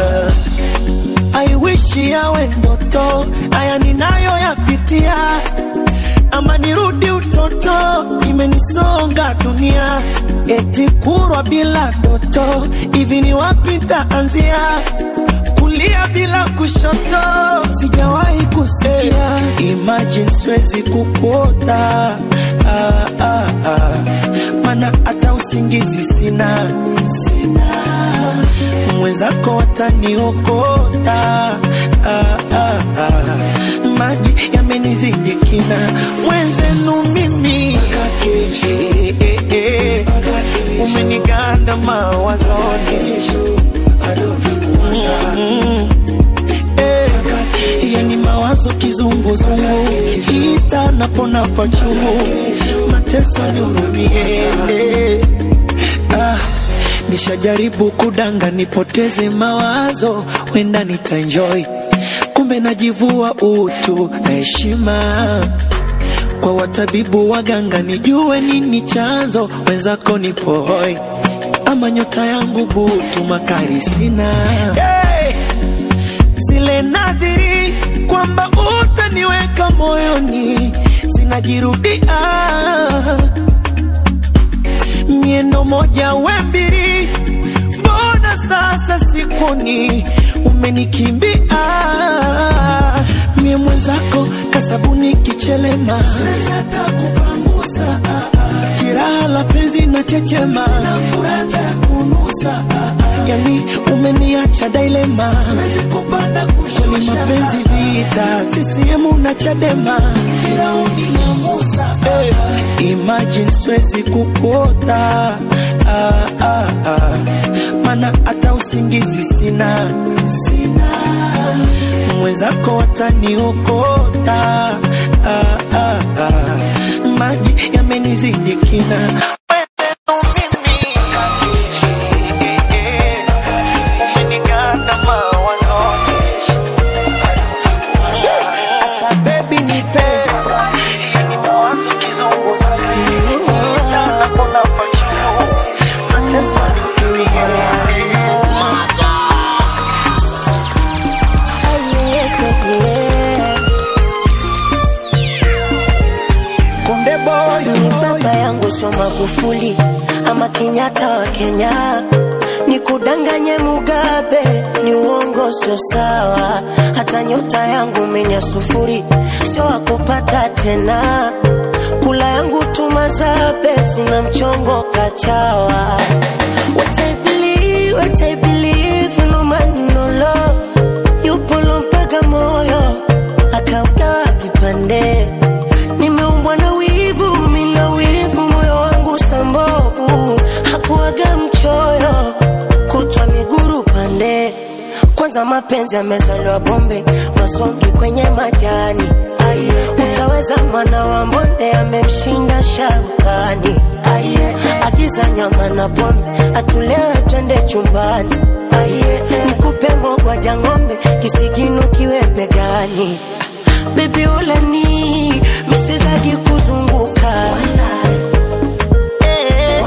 I wish yawe ndoto, haya ninayoyapitia, ama nirudi utoto, imenisonga dunia, eti kurwa bila ndoto, hivi ni wapi nitaanzia? Kulia bila kushoto, sijawahi kusikia. Imagine siwezi kukuota ah, ah, ah. Mana hata usingizi sina, sina mwenzako wataniokota ah, ah, ah. maji yamenizidi kina mwenzenu mimi eh, eh, eh. umeniganda mawazoni Mm, eh. yani mawazo kizunguzungu ista napona pachungu mateso nihurumie eh. ah. Nishajaribu kudanga nipoteze mawazo, wenda nitaenjoy, kumbe najivua utu na heshima kwa watabibu waganga, nijue nini chanzo, wenzako nipo hoi, ama nyota yangu butu, makari sina hey! zile nadhiri kwamba utaniweka moyoni zinajirudia miendo moja we mbili, mbona sasa sikuni umenikimbia? Mie mwenzako kasabuni kichelema, siwezi hata kupangusa jiraha la penzi na chechema, na furata ya kunusa yani umeniacha dilema, siwezi kupanda kushusha mapenzi vita, CCM na Chadema, Firauni na Musa hey. Imagine siwezi kupota ah, ah, ah. Mana hata usingizi sina, sina. Mwenzako wataniokota ah, ah, ah. Maji yamenizidi kina Wenzenu mimi, eh, eh, umeniganda mawazoni. Asa baby nipe yani mawazo kizunguzani Napona pachuu mateso nihurumie. Konde boy, ni baba yangu sio Magufuli ama Kenyatta wa Kenya, ni kudanganye Mugabe, ni uongo, sio sawa. Hata nyota yangu menya sufuri, sio wakupata tena. Kula yangu tumazabe, sina mchongo kachawa. What I believe, what I believe, no man no love. Yupo lompaka moyo akaugawa vipande nimeumbwa na wivu, mina wivu, moyo wangu sambovu, hakuaga mchoyo, kutwa miguru pande. Kwanza mapenzi yamezaliwa bombe, masongi kwenye majani. Ai, utaweza mwana wa mbonde amemshinda sharukani. Ai, agiza nyama na pombe, atulewe twende chumbani. Ai, nikupe mogwaja ng'ombe, kisigino kiwe begani. Baby ulani miswezagi kuzunguka Eh.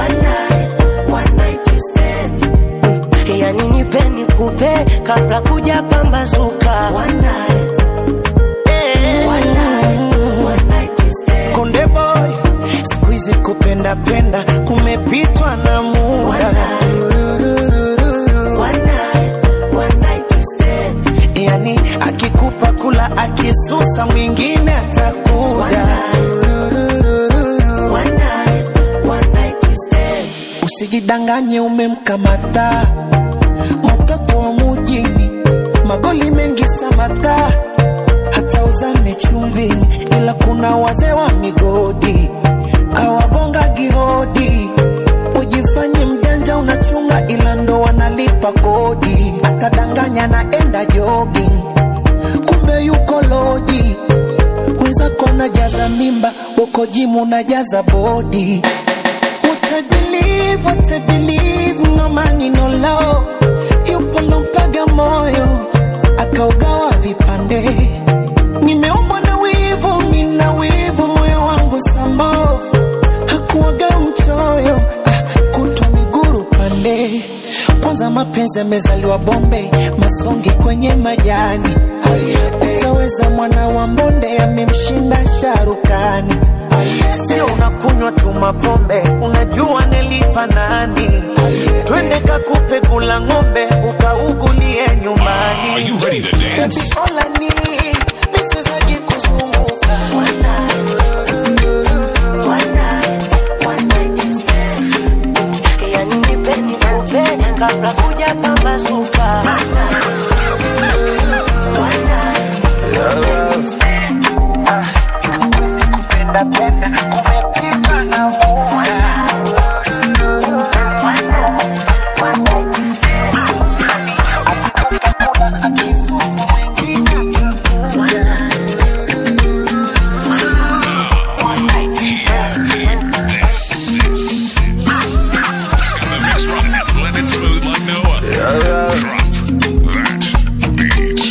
yani nipe nikupe kabla kuja pamba penda penda kumepitwa na muda yani akikupa kula akisusa mwingine atakuja usijidanganye umemkamata mtoto wa mujini magoli mengi samata hata uzame chumvini ila kuna wazee wa migodi awagonga gihodi ujifanye mjanja unachunga ila ndo wanalipa kodi atadanganya naenda jogging kumbe yuko loji wenzako najaza mimba uko jimu najaza bodi What I believe, what I believe, no money, no love. Yupo lompaga moyo, akaugawa vipande. Nimeumbwa na wivu, mina wivu, moyo wangu sambovu. Hakuwaga mchoyo, ah, kutwa miguru pande. Kwanza mapenzi yamezaliwa Bombe, masongi kwenye majani. Utaweza mwana wa mbonde, amemshinda sharukani. Sio unakunywa tu mapombe, unajua nilipa nani? Twende kakupe kula ng'ombe, ukaugulie nyumbani. Are you ready to dance? Baby, all I need, misizaji kuzunguka. Yani nipe nikupe kabla kuja pambazuka. Penda penda, kumepitwa na muda. Akikupa kula, akisusa mwingine atakuja. This is. Let's get the mix running and blend it smooth like no other. Drop that beat.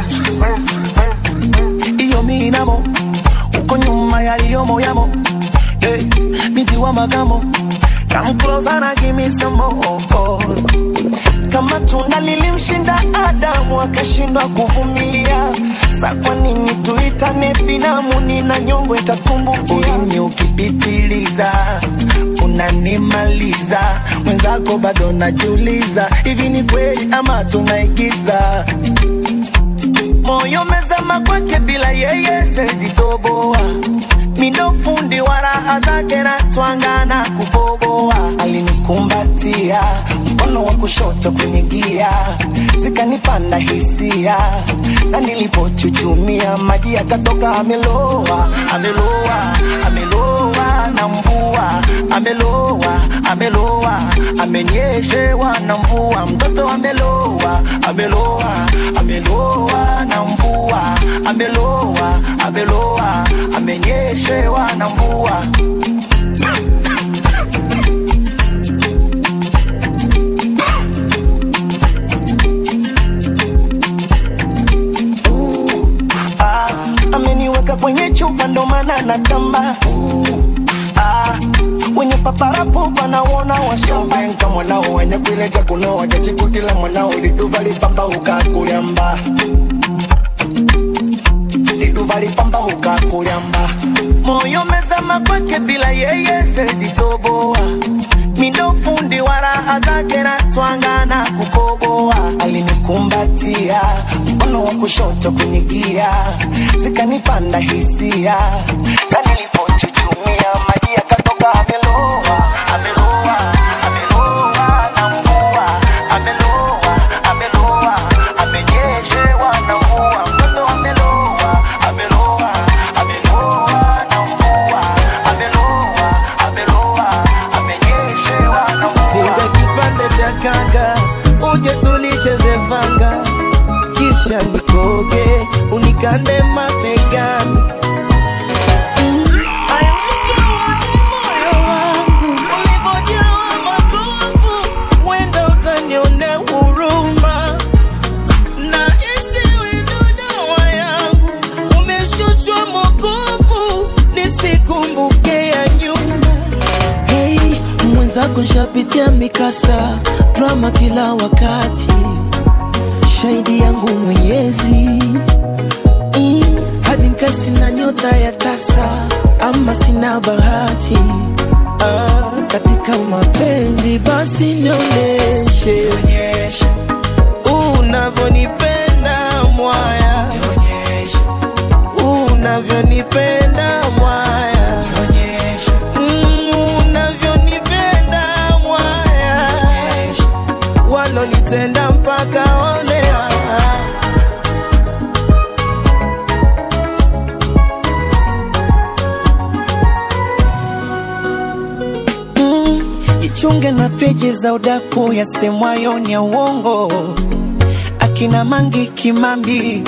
iyo minamo uko nyuma yaliyomo yamo hey, binti wa magamo come closer na give me some more kama tunda lilimshinda Adamu akashindwa kuvumilia, sa kwa nini tuitane binamu? Nina nyongo itatumbukia. Ulimi ukipitiliza unanimaliza, mwenzako bado najiuliza, hivi ni kweli ama tunaigiza? moyo mezama kwake bila yeye siwezi toboa mindo fundi wa raha zake na twangana kuboboa alinikumbatia mkono wa kushoto kwenye gia zikanipanda hisia na nilipochuchumia maji yakatoka ameloa ameloa ameloa na mvua ameloa ameloa amenyeshewa na mvua mtoto ameloa ameloa ameloa na mvua ameloa ameloa amenyeshewa na mvua ah, ameniweka kwenye chupa ndo maana natamba ah, wenye paparapo panaona washambenka mwanao wenye kuileja kunoa chachikutila mwanao liduva lipamba ukakulyamba liduva lipamba ukakulyamba moyo mezama kwake bila yeye siwezi toboa mindo fundi wa raha zake na twangana kukoboa alinikumbatia mkono wa kushoto kwenye gia zikanipanda hisia na nilipochuchumia maji yakatoka ameloa ameloa ameloa na mvua ameloa ameloa amenyeshewa na mvua mtoto ameloa ameloa ameloa na mvua ameloa ameloa amenyeshewa na mvua Singa kipande cha kanga uje tulicheze vanga kisha nikoge unikande mabegani moyo wangu ulivyojawa makovu mwenda utanionea huruma na isiwe ndo dawa yangu umeshushwa mokovu nisikumbuke ya nyuma Hey, mwenzako shapitia mikasa drama kila wakati, shahidi yangu Mwenyezi mm, hadi mkasi na nyota ya tasa, ama sina bahati ah, unataka mapenzi basi nionyeshe unavyonipenda mwaya unavyonipenda mwaya Mm, unavyonipenda mwaya walonitenda mpaka onea Mm, jichunge na peji za udaku yasemwayo ni ya uongo akina mangi kimambi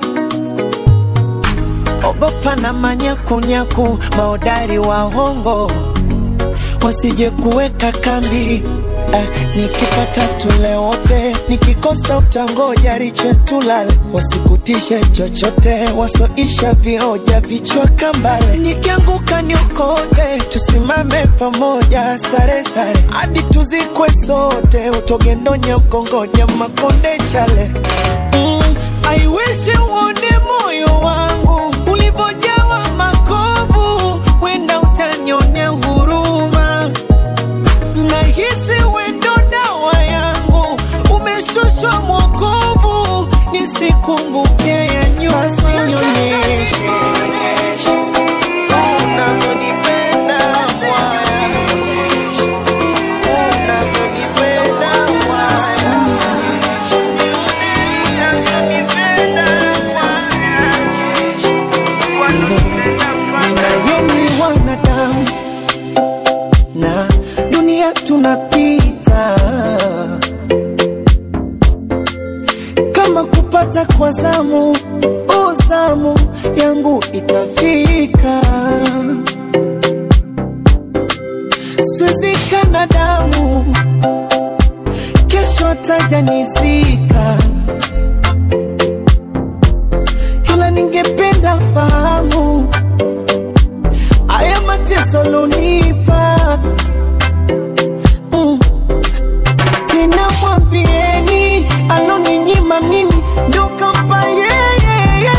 ogopa na manyakunyaku maodari wa hongo wasije kuweka kambi eh, nikipata tule wote nikikosa utangoja riche tulale wasikutishe chochote wasoisha vioja vichwa kambale nikianguka niokote tusimame pamoja sare sare hadi tuzikwe sote utogendonya ukongoja makonde chale mm, I wish uone moyo wangu ulivyojawa makovu wenda utanionea huruma nahisi wendo dawa yangu umeshushwa mwokovu nisikumbuke ya nyuma Nionyeshe unavyonipenda Bwana. Unavyonipenda Ninayeni wanadamu na dunia tunapita, kama kupata kwa zamu, uzamu yangu itafika, swizika damu, kesho atajanizika, ila ningependa fahamu haya mateso lonipa mm. tena mwambieni aloninyima mimi ndo kampa yeye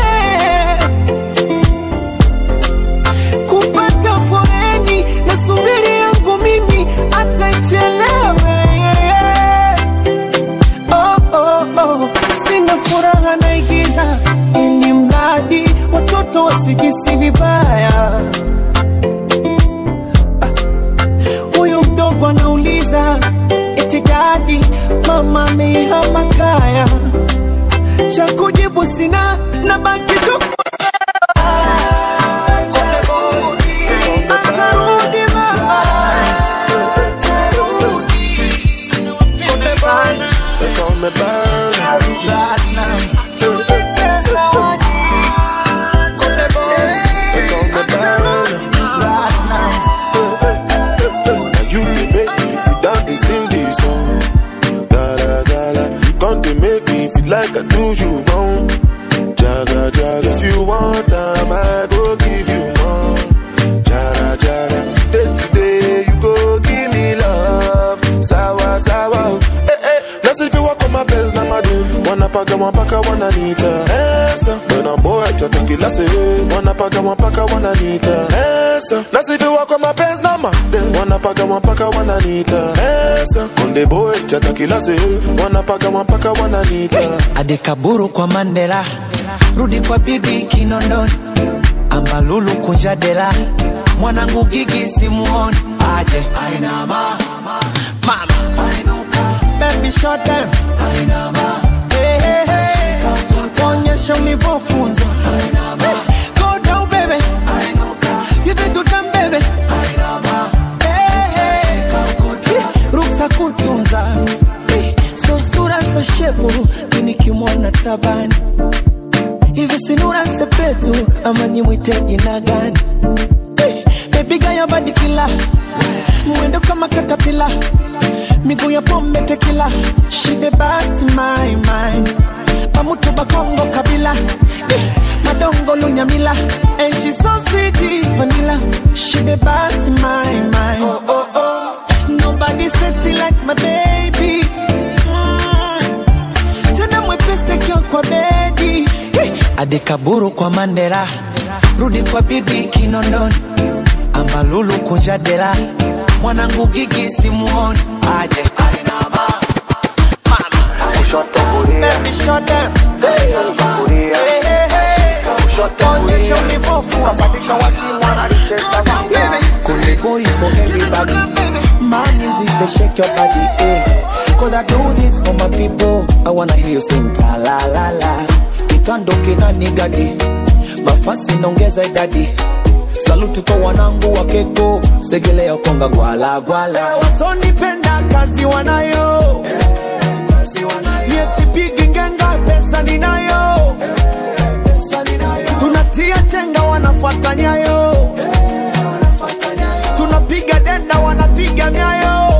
kupata foreni na subiri yangu mimi atachelewe oh, oh, oh. sina furaha naigiza ili mradi watoto wasijisi vibaya huyu mdogo anauliza eti dadi mama ameihama kaya cha kujibu sina na baki tu Atarudi mama. You dey make me sit down, they sing this song. Gala gala, you come to make me feel like I do you wrong. Jaga jaga, if you want time, I go give you more. Jara jara, today today you go give me love. Sawa sawa, eh eh. Let's if you walk on my best, na my do. Wanna paka wanapaka wananiita Esa, when I'm boy chota kila se Wanapaka wanapaka wananiita Esa, let's if you walk on my best, na my Wanapaka wanapaka wananiita Esa, konde boy chota kila se Wanapaka wanapaka wananiita adekaburu kwa mandela rudi kwa bibi kinondoni ambalulu kunjadela mwanangu gigi simuoni aje ainama mama baby short time hey, hey, hey. onyesha ulivyofunzwa go down baby give it to them baby hey, hey. ruksa kutunza Eh, so sura so shepu minikimwona tabani hivi sinura sepetu ama nimwite jina gani Eh, bebiga ya badikila mwendo kama katapila miguu ya pombe tekila shide basi my mind pamutu bakongo kabila Eh, madongo lunyamila and she so sweet vanilla shide basi my mind oh, oh, oh. nobody sexy like my baby tena mwepesi kio kwa bedi Eh, adekaburu kwa mandela rudi kwa bibi kinondoni ambalulu kunja dela mwanangu gigi simuoni aje arinama kushoto kulia baby shot them hey hey hey hey onyesha ulivofu wapatisha wazimu wanalicheza wanga Kunde boy for everybody My music they shake your body eh Cause I do this for my people I wanna hear you sing ta la la la Kitando kina nigadi Mafasi naongeza idadi Saluti kwa wanangu wa keko Segelea konga gwala gwala Wasonipenda kazi wanayo Yesipigi ngenga pesa ninayo Tunatia chenga wanafuata nyayo Tunapiga denda wanapiga myayo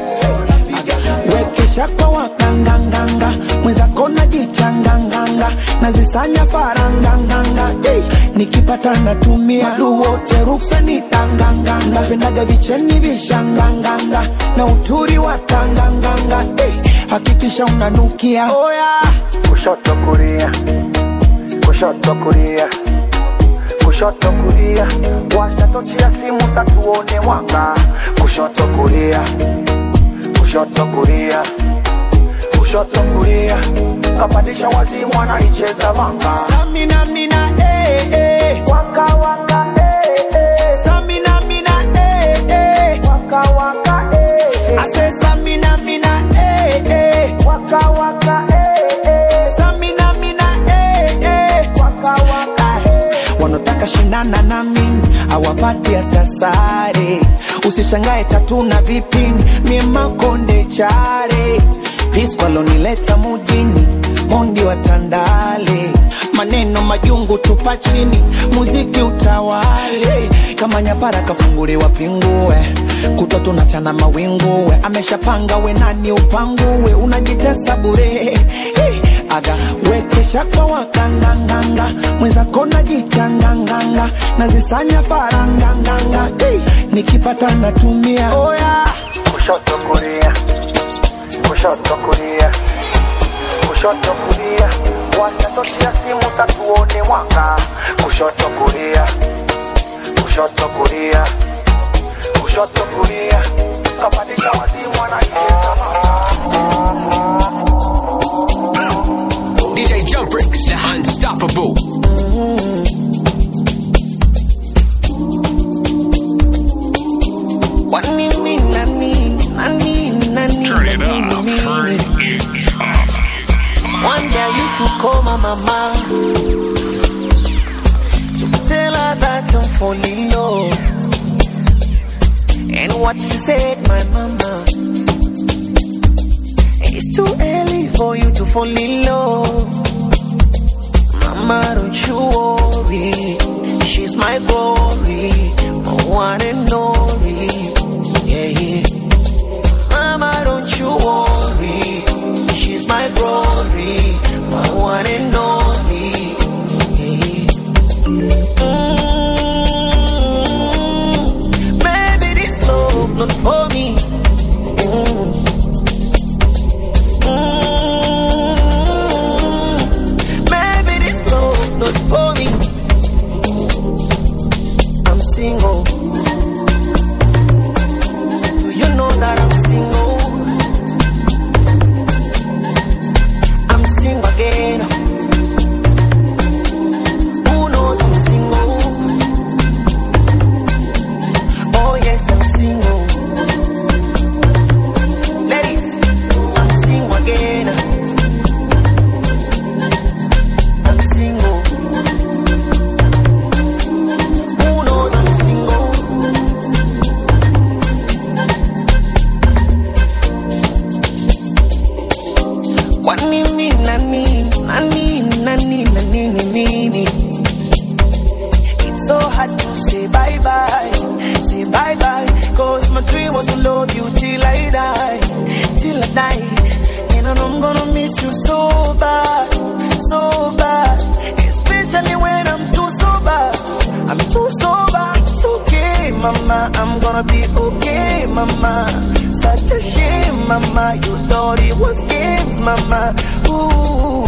Wekesha kwa wakanganganga Mwenzako najichanganganga Nazisanya faranganganga hey. Nikipata natumia Madu wote ruksa ni tanganganga Napendaga vicheni vishanganganga Na uturi wa tanganganga hey. Hakikisha unanukia oh, yeah. kushoto kulia kushoto kulia kushoto kulia washa tochi ya simu satuone mwanga kushoto kulia kushoto kulia kushoto kulia kapandisha wazimu anaicheza vanga Samina mina eh eh waka waka eh eh Samina mina eh eh waka waka eh eh I say Samina mina eh eh waka waka eh eh Samina mina eh eh waka waka Ah, wanataka shindana na mimi awapati hata sare usishangae tatu na vipini mie makonde chare piskwalonileta mujini mondi wa tandale maneno majungu tupa chini muziki utawale kama nyapara kafunguliwa pingue kutwa tunachana mawinguwe ameshapanga we nani upanguwe unajitesa bure hey, aga wekesha kwa wakanganganga mwenzako najichanganganga nazisanya faranganganga hey, nikipata natumia oh, yeah. kushoto kulia kushoto kulia kushoto kulia washa tochi ya simu tatuone mwanga kushoto kulia kushoto kulia kushoto kulia kapandisha wazimu anaicheza DJ Jump Bricks, the unstoppable. Wani mi nani, nani, nani, Turn it nani, up. nani. Turn it up. One day I used to call my mama to tell her that I'm falling low. And what she said, my mama, it's too early for you to fall in love. Mama, don't you worry, she's my glory, my one and only. Yeah, yeah. Mama, don't you worry. She's my glory, my one and only. Mm, Baby, this love not for me. Mm. Mm, Baby, this love not for me. I'm single. Do you know that I'm single? I'm single again. Who knows I'm single? Oh yes, I'm single. Ladies, I'm single again. I'm single. Who knows I'm single? Kwani mi nani, nani, nani, nani, nini? It's so hard to say bye bye, say bye bye. Cause my dream was to love you till I die, till I die. And I know I'm gonna miss you so bad, so bad. Especially when I'm too sober, I'm too sober. It's okay, mama, I'm gonna be okay, mama. Such a shame, mama. You thought it was games, mama. Ooh.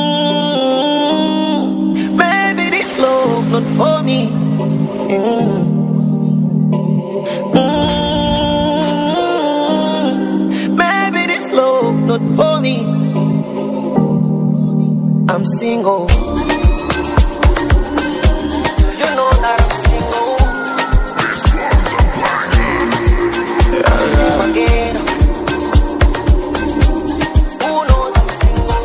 Mm. Baby, this love not for me. Mm. Mm, maybe this love not for me. I'm single. You know that I'm single. I'm again. Who knows I'm single?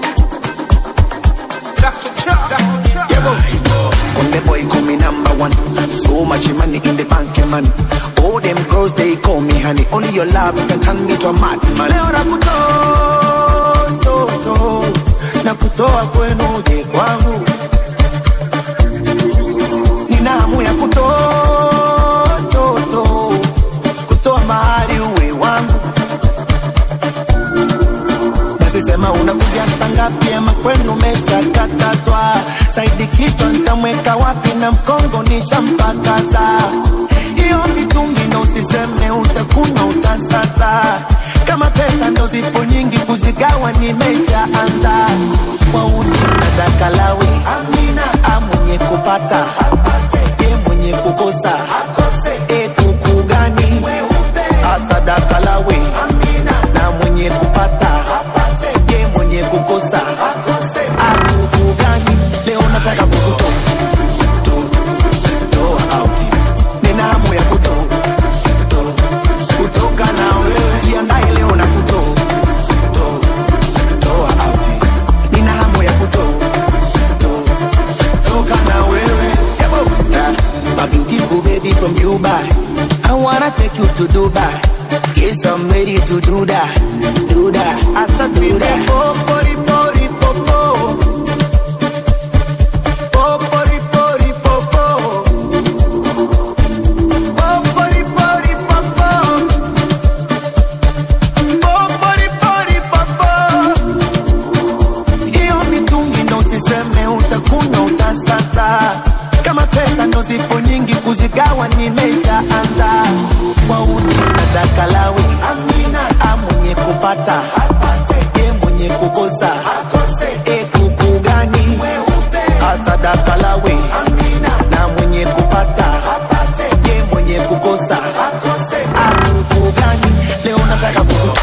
On the boy call me number one. So much money in the bank, eh, man. All them girls they call me honey. Only your love can turn me to a madman. Leo nakutoa toto, na kutoa kwenu uje kwangu. Nina hamu ya kutoa toto, kutoa mahali uwe wangu. Nasisema unakuja saa ngapi ama kwenu umeshakatazwa? Saidi kichwa nitamweka wapi na mkongo nishampakaza. Hiyo mitungi na usiseme utakuna utasasa. Kama pesa ndo zipo nyingi kuzigawa nimeshaanza. Kwa uni sadaka lawe amina, amwenye kupata apate, ye mwenye kukosa akose. E kuku gani asadaka lawe amina, na mwenye kupata apate, ye mwenye kukosa akose. Akuku gani leo nataka kukutoa toa out, nina hamu ya kutoa toa, kutoka na wewe, jiandae leo na kutoa toa toa out, nina hamu ya kutoa toa toka na wewe. Yabo. Ah, My beautiful baby from Dubai, I wanna take you to Dubai. Yes, I'm ready to do that, do that, I said do that. Oh, body, body, popo. Oh, body, body, popo. Oh, body, body, popo. Oh, body, body, popo. Hiyo mitungi ndo usiseme utakuna utasasa. Kama pesa ndo zipo nyingi kuzigawa nimeshaanza. Kwa uni sadaka lawe amina, amwenye kupata apate, ye mwenye kukosa akose. E kuku gani asadaka lawe amina, na mwenye kupata apate, ye mwenye kukosa akose. Akuku gani leo nataka kukutoa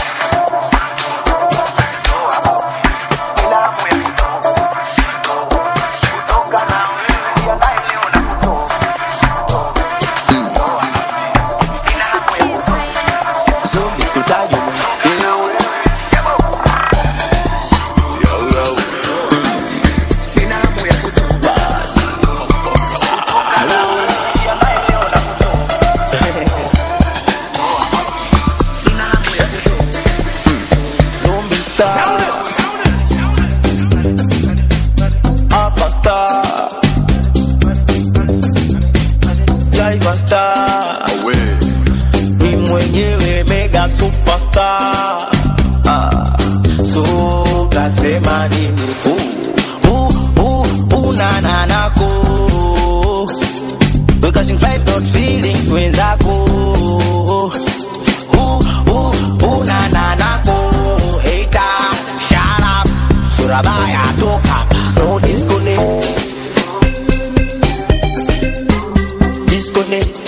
Zombie star. Upper star. Driver star. Ni mwenyewe mega superstar. Ah, so kasema nini? Uh, uh, uh, una na nako. Because you fight not feelings wenzako. Uh, uh, uh, na na nako. Hater, shut up. Surabaya toka hapa. No disconnect. Disconnect.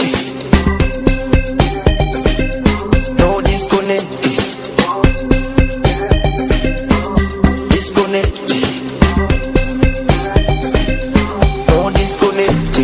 No disconnect. Disconnect. No disconnect.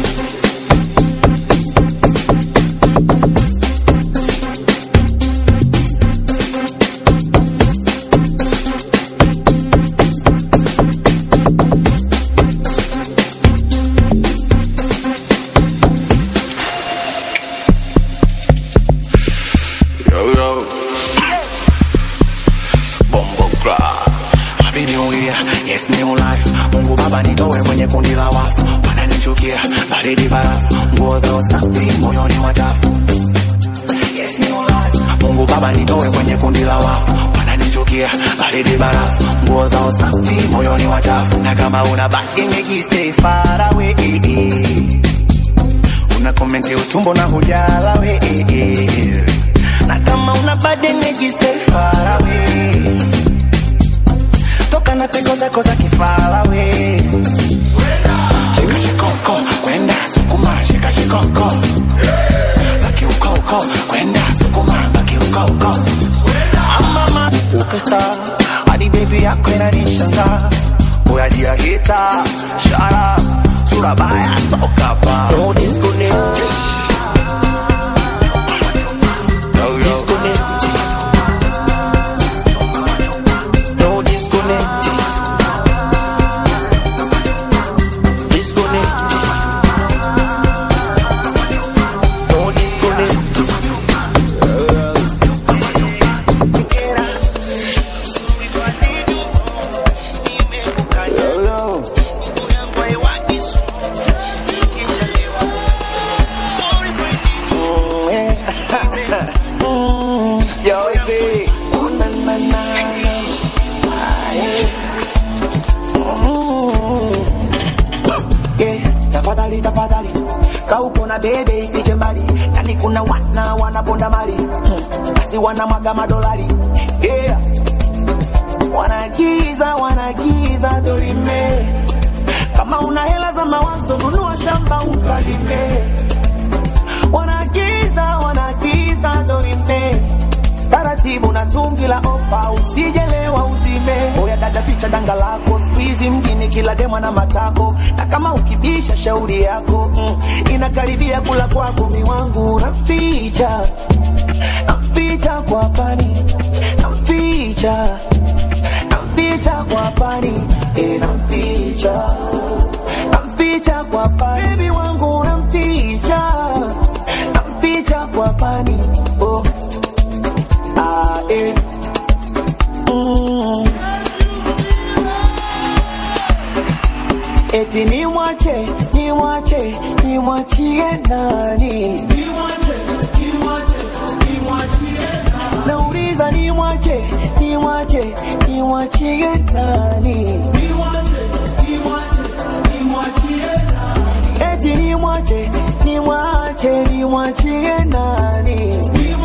Yo, yo. Bombo Club. Happy New Year, yes new life. Mungu Baba nitoe kwenye kundi la wafu. Wananichukia, baridi barafu. Nguo zao safi, moyoni wachafu. Yes new life. Mungu Baba nitoe kwenye kundi la wafu. Wananichukia, baridi barafu. Nguo zao safi, moyoni wachafu. Na kama una baki niki stay far away. Una komenti utumbo na hujala we. Na kama una bad energy stay far away. Toka na peko zako za kifala we. Shika shikoko, kwenda sukuma, shika shikoko. Baki uko uko, superstar hadi baby yako inanishangaa uyadia hita shara sura baya toka pa no disconnect disconnect no disconnect disconnect no disconnect Yo, hivi. Na, na, na, na. Aye. Mm. Yeah, tafadhali tafadhali kauko na bebe ifiche mbali yani kuna wana wanaponda mali Hmm. basi wanamwaga madolari yeah. wanagiza wanagiza dorime kama una hela za mawazo nunua shamba ukalime wanagiza wanagiza dorime taratibu na tungi la ofa usijelewa uzime oya dada ficha danga lako skuizi mjini kila demwa na matako na kama ukibisha shauri yako mm, inakaribia kula kwako miwangu naficha naficha kwa pani naficha naficha kwa pani e naficha naficha kwa pani Baby wangu namficha namficha kwa pani oh. Ah, eh. Mm. Eti ni mwache, ni mwache, ni mwachie nani? Nauliza ni mwache, ni mwache, ni mwachie nani? Eti ni mwache, ni mwache, ni mwachie nani?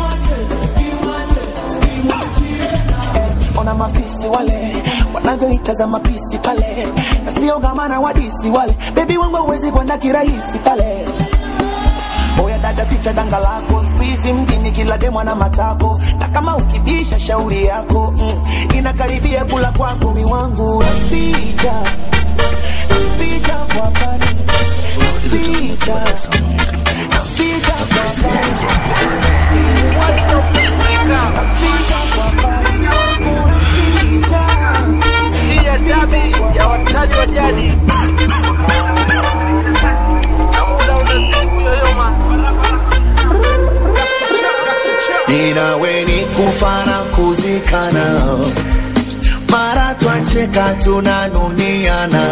Eh, ona mafisi wale wanavyoitazama pisi pale na sio gamana wadisi wale bebi wangu hawezi kwenda kirahisi pale oya dada ficha danga lako skuizi mjini kila demwa na matako na kama ukibisha shauri yako mm, inakaribia kula kwako miwangu naficha naficha kwa pani naficha naficha kwa pani naficha kwa pani Hii ya dabi ya wachezaji wa jadi. Na muda unazidi kuyoyoma. ninawe ni kufa na kuzikana mara twacheka tunanuniana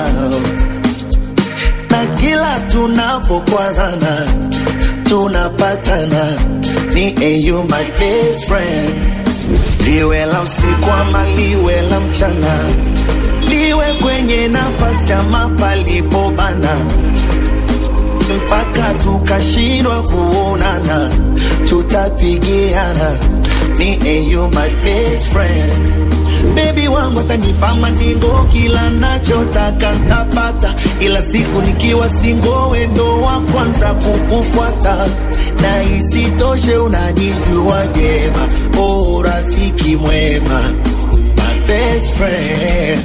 na kila tunapokwazana tunapatana ni and you my best friend liwe la usiku ama liwe la mchana liwe kwenye nafasi ama palipobana mpaka tukashindwa kuonana, tutapigiana. Me and you my best friend. Baby wangu atanipa mandingo, kila nachotaka ntapata, ila siku nikiwa singo, wendo wa kwanza kukufuata na isitoshe unanijua jema, oh rafiki mwema, my best friend.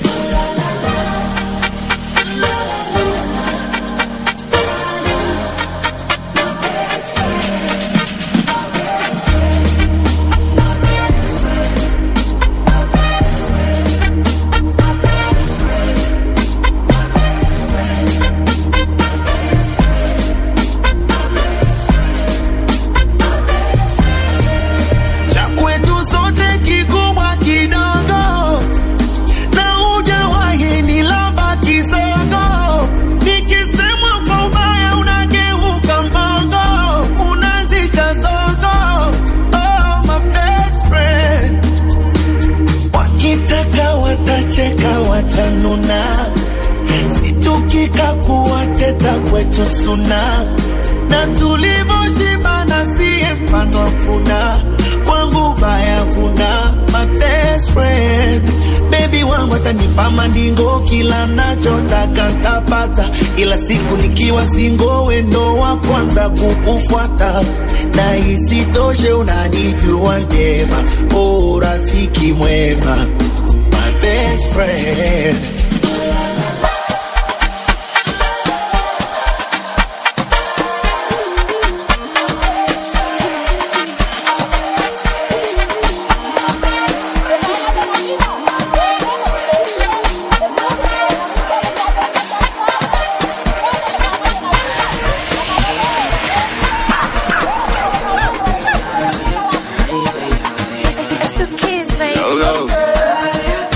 cha kwetu sote kikubwa kidogo na hujawahi nilamba kisogo nikisemwa kwa ubaya unageuka mbogo unazisha zogo oh, my best friend wakitaka watacheka watanuna situkika kuwateta kwetu suna na tulivyoshibana siye mfano hakuna kwangu baya kuna my best friend baby wangu atanipa mandingo kila nachotaka hakika ntapata, ila siku nikiwa singo, wendo wa kwanza kukufuata, na isitoshe unanijua njema, oh rafiki mwema, my best friend. It's the kids, baby. Yo, yo.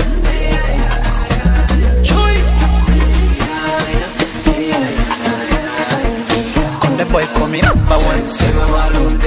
Conde boy come number one.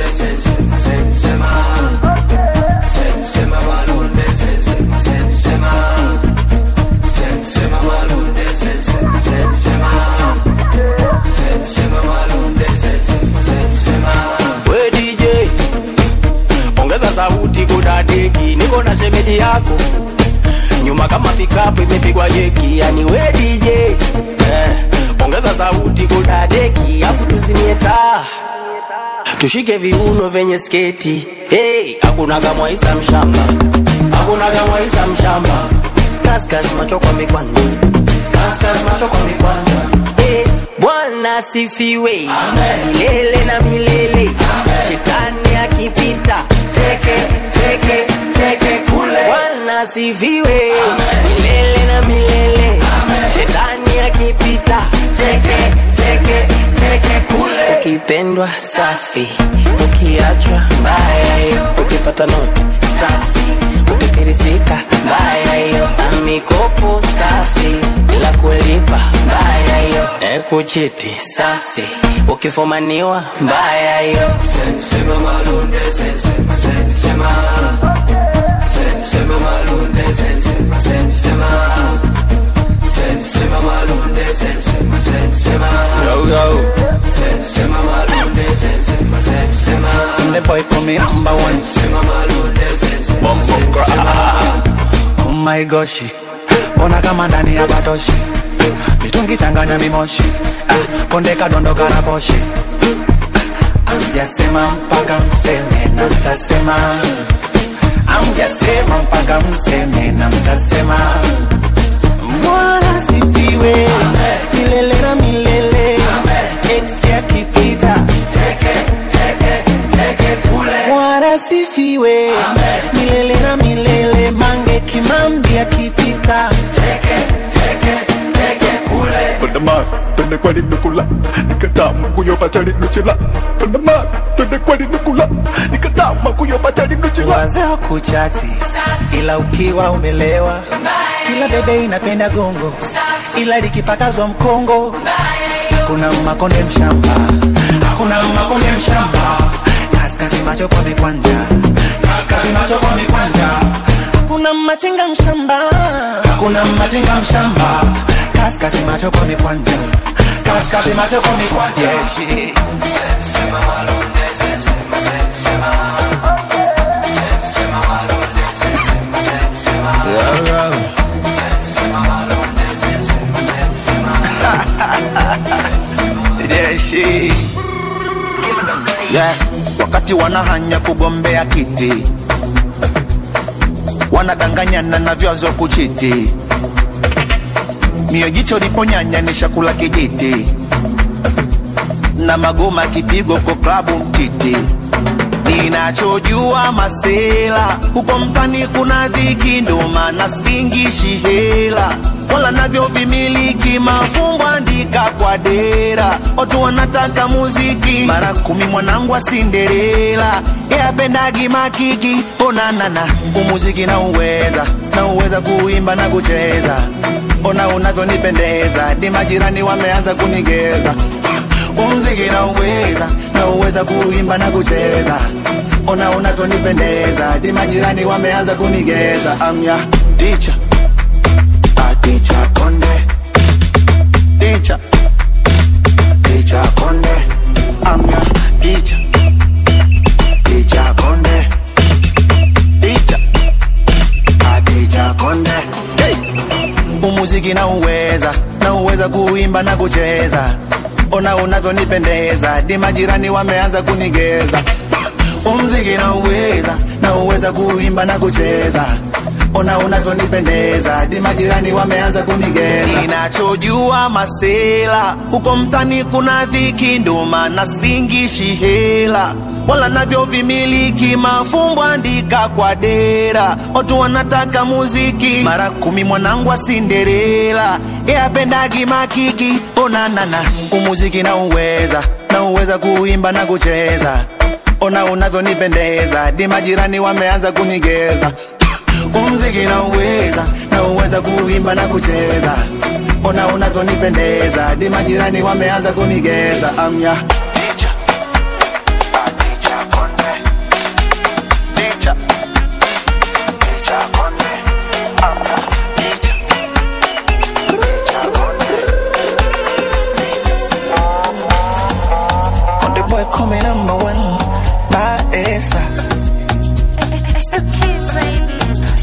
we DJ ongeza sauti kudadeki, niko na shemeji yako nyuma kama pikapu imepigwa jeki, yani we DJ eh, ongeza sauti kudadeki, afu tuzimie taa tushike viuno vyenye sketi hey, hakuna kamwaisa mshamba, hakuna kamwaisa mshamba, kaskas macho kwa mikwanja, kaskas macho kwa mikwanja hey, Bwana sifiwe milele na milele, shetani akipita teke teke teke kule. Bwana sifiwe milele na milele, shetani akipita teke teke teke kule. Ukipendwa safi, ukiachwa mbaya hiyo, ukipata noti safi, ukifirisika mbaya hiyo, na mikopo safi bila kulipa mbaya hiyo, e kuchiti safi, ukifumaniwa mbaya hiyo. Sensema malunde, sensema, sensema. Sensema malunde, sensema, sensema. Sensema malunde, sensema, sensema. Yo, yo. Sensema malunde, sensema, sensema. Conde boy come number one. Sensema malunde, sensema, Oh my gosh, ona kama ndani ya batoshi, mitungi changanya mimoshi, ah, konde kadondoka na poshi. Amjasema mpaka mseme na mtasema, amjasema mpaka mseme na mtasema. Bwana sifiwe milele na milele, ex yakipita Bwana sifiwe milele na milele, mange kimambi akipita Pandamar, twende kwani nukula nikatama kuyopa chali nuchila Pandamar, twende kwani nukula nikatama kuyopa chali nuchila wazee kuchati, ila ukiwa umelewa, kila bebe inapenda gongo, ila likipakazwa mkongo, hakuna makonde mshamba, hakuna makonde mshamba, kaskazi macho kwa mikwanja, kaskazi macho kwa mikwanja, hakuna machinga mshamba, hakuna machinga mshamba, kaskazi macho kwa mikwanja, kaskazi macho kwa mikwanja, yeah, shit. Yo, yo. Yeah, shit. Yeah, wakati wanahanya kugombea kiti wanadanganyana na vyazo kuchiti mio jicho liponyanya ni shakula kijiti na magoma kipigo kwa klabu mtiti ninachojua masela huko mtani kuna dhiki ndo maana singishi hela wala navyo vimiliki mafumbo andika kwa dera watu wanataka muziki mara kumi mwanangu wa sinderela yapendagi makiki onanana umuziki na uweza na uweza kuimba na kucheza ona unavyonipendeza di majirani wameanza kunigeza umziki na uweza na uweza kuimba na kucheza ona unavyonipendeza di majirani wameanza kunigeza amya ticha ticha konde ticha ticha konde amya ticha ticha konde ticha ticha konde hey. umuziki na uweza na uweza unaweza kuimba na kucheza ona unavyonipendeza di majirani wameanza kunigeza umziki na uweza na uweza kuimba na kucheza ona unavyonipendeza di majirani wameanza kunigeza ninachojua masela huko mtani kuna dhiki ndo maana singishi hela wala navyo vimiliki mafumbo andika kwa dera watu wanataka muziki mara kumi mwanangu wa sinderela eapendagi makiki onanana umuziki na uweza na uweza kuimba na kucheza ona unavyonipendeza di majirani wameanza kunigeza umziki na uweza na uweza kuimba na kucheza ona unavyonipendeza di majirani wameanza kunigeza amya Konde boy coming number one Baesa It's the kids, baby.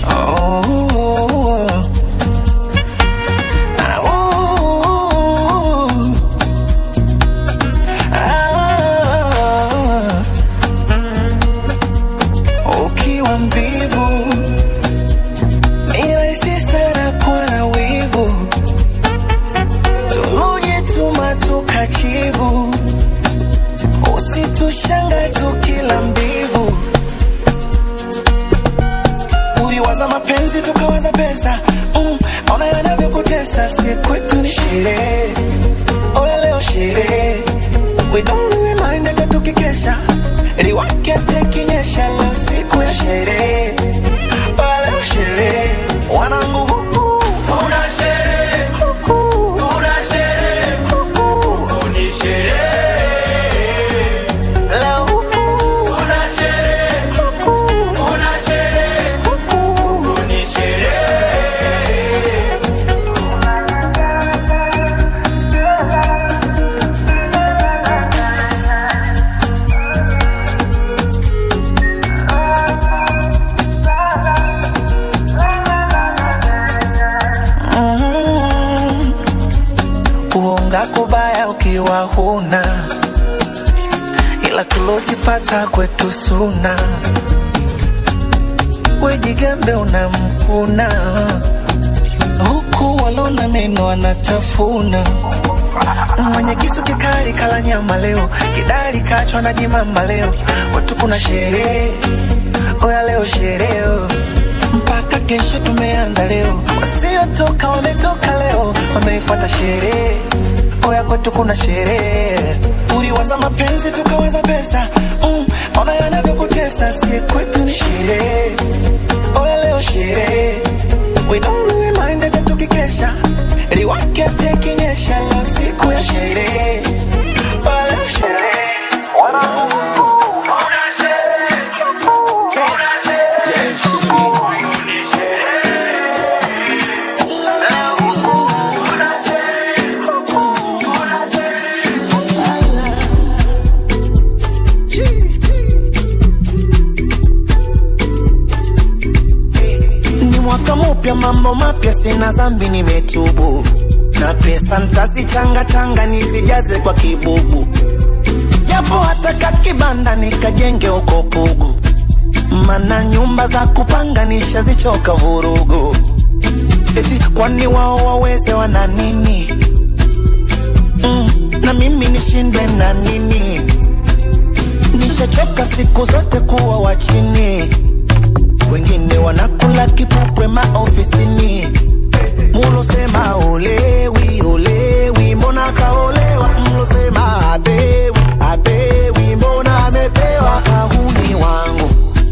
Oh Ah, oh. Ah. Ukiwa mvivu ni rahisi sana kuwa na wivu tulujituma tukachivu usitushanga tukila mbivu uliwaza mapenzi tukawaza pesa mm, ona yanavyokutesa si kwetu ni sherehe oya leo sherehe we don't really mind hata tukikesha liwake tekinyesha leo siku ya sherehe oya leo sherehe wanangu huku kuna sherehe huku kuna sherehe huku ni sherehe leo huku kuna sherehe huku kuna sherehe huku ni sherehe Mm. kuonga kubaya ukiwa huna ila tulojipata kwetu suna wejigambe unamkuna huku walona meno wanatafuna mwenye kisu kikali kala nyama leo kidari kachwa na jimama leo watu kuna sherehe oya leo sherehe mpaka kesho tumeanza leo wasiotoka wametoka leo wameifuata sherehe oya kwetu kuna sherehe uliwaza mapenzi tukawaza pesa mm, ona yanavyokutesa si kwetu ni sherehe oya leo sherehe we don't really mind hata tukikesha liwake tekinyesha leo siku ya sherehe oya leo sherehe wanangu ni mwaka mupya mambo mapya sina zambi nimetubu na pesa ntazichanga changa nizijaze kwa kibubu japo hata kakibanda nikajenge uko pugu mana nyumba za kupanga nishazichoka vurugu eti kwani wao waweze wana nini mm, na mimi nishindwe na nini nishachoka siku zote kuwa wa chini wengine wanakula kipupwe maofisini mulosema olewi olewi mbona kaolewa mlosema apewi apewi mbona amepewa kahuni wangu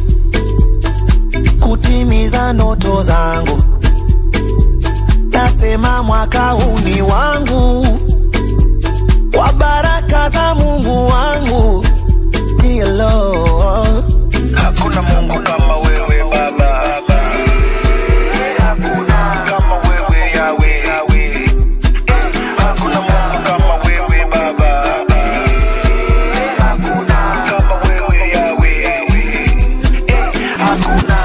kutimiza ndoto zangu nasema mwaka huu ni wangu kwa baraka za mungu wangu Dear Lord. Hakuna Mungu kama wewe Baba. Hakuna kama wewe Yawe. Hakuna Mungu kama wewe Baba. Hakuna kama wewe Yawe. Hakuna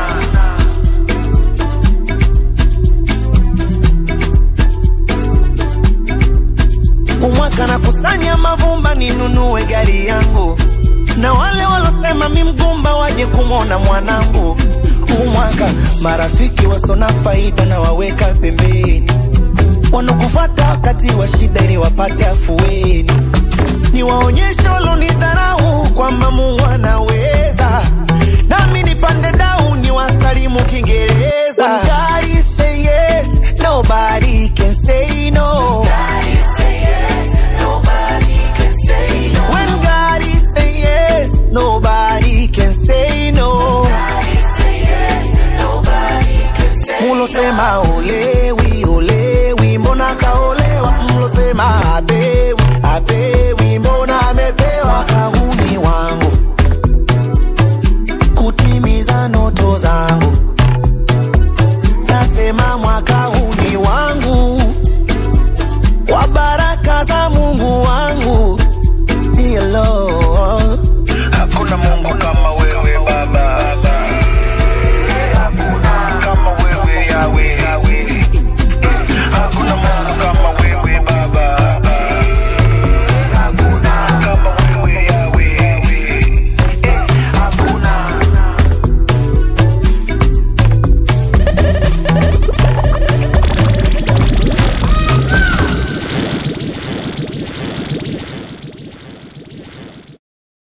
Mombasa waje kumwona mwanangu huu mwaka. Marafiki wasona faida na waweka pembeni, wanakufata wakati wa shida ili wapate afueni. Niwaonyeshe walonidharau kwamba Mungu anawe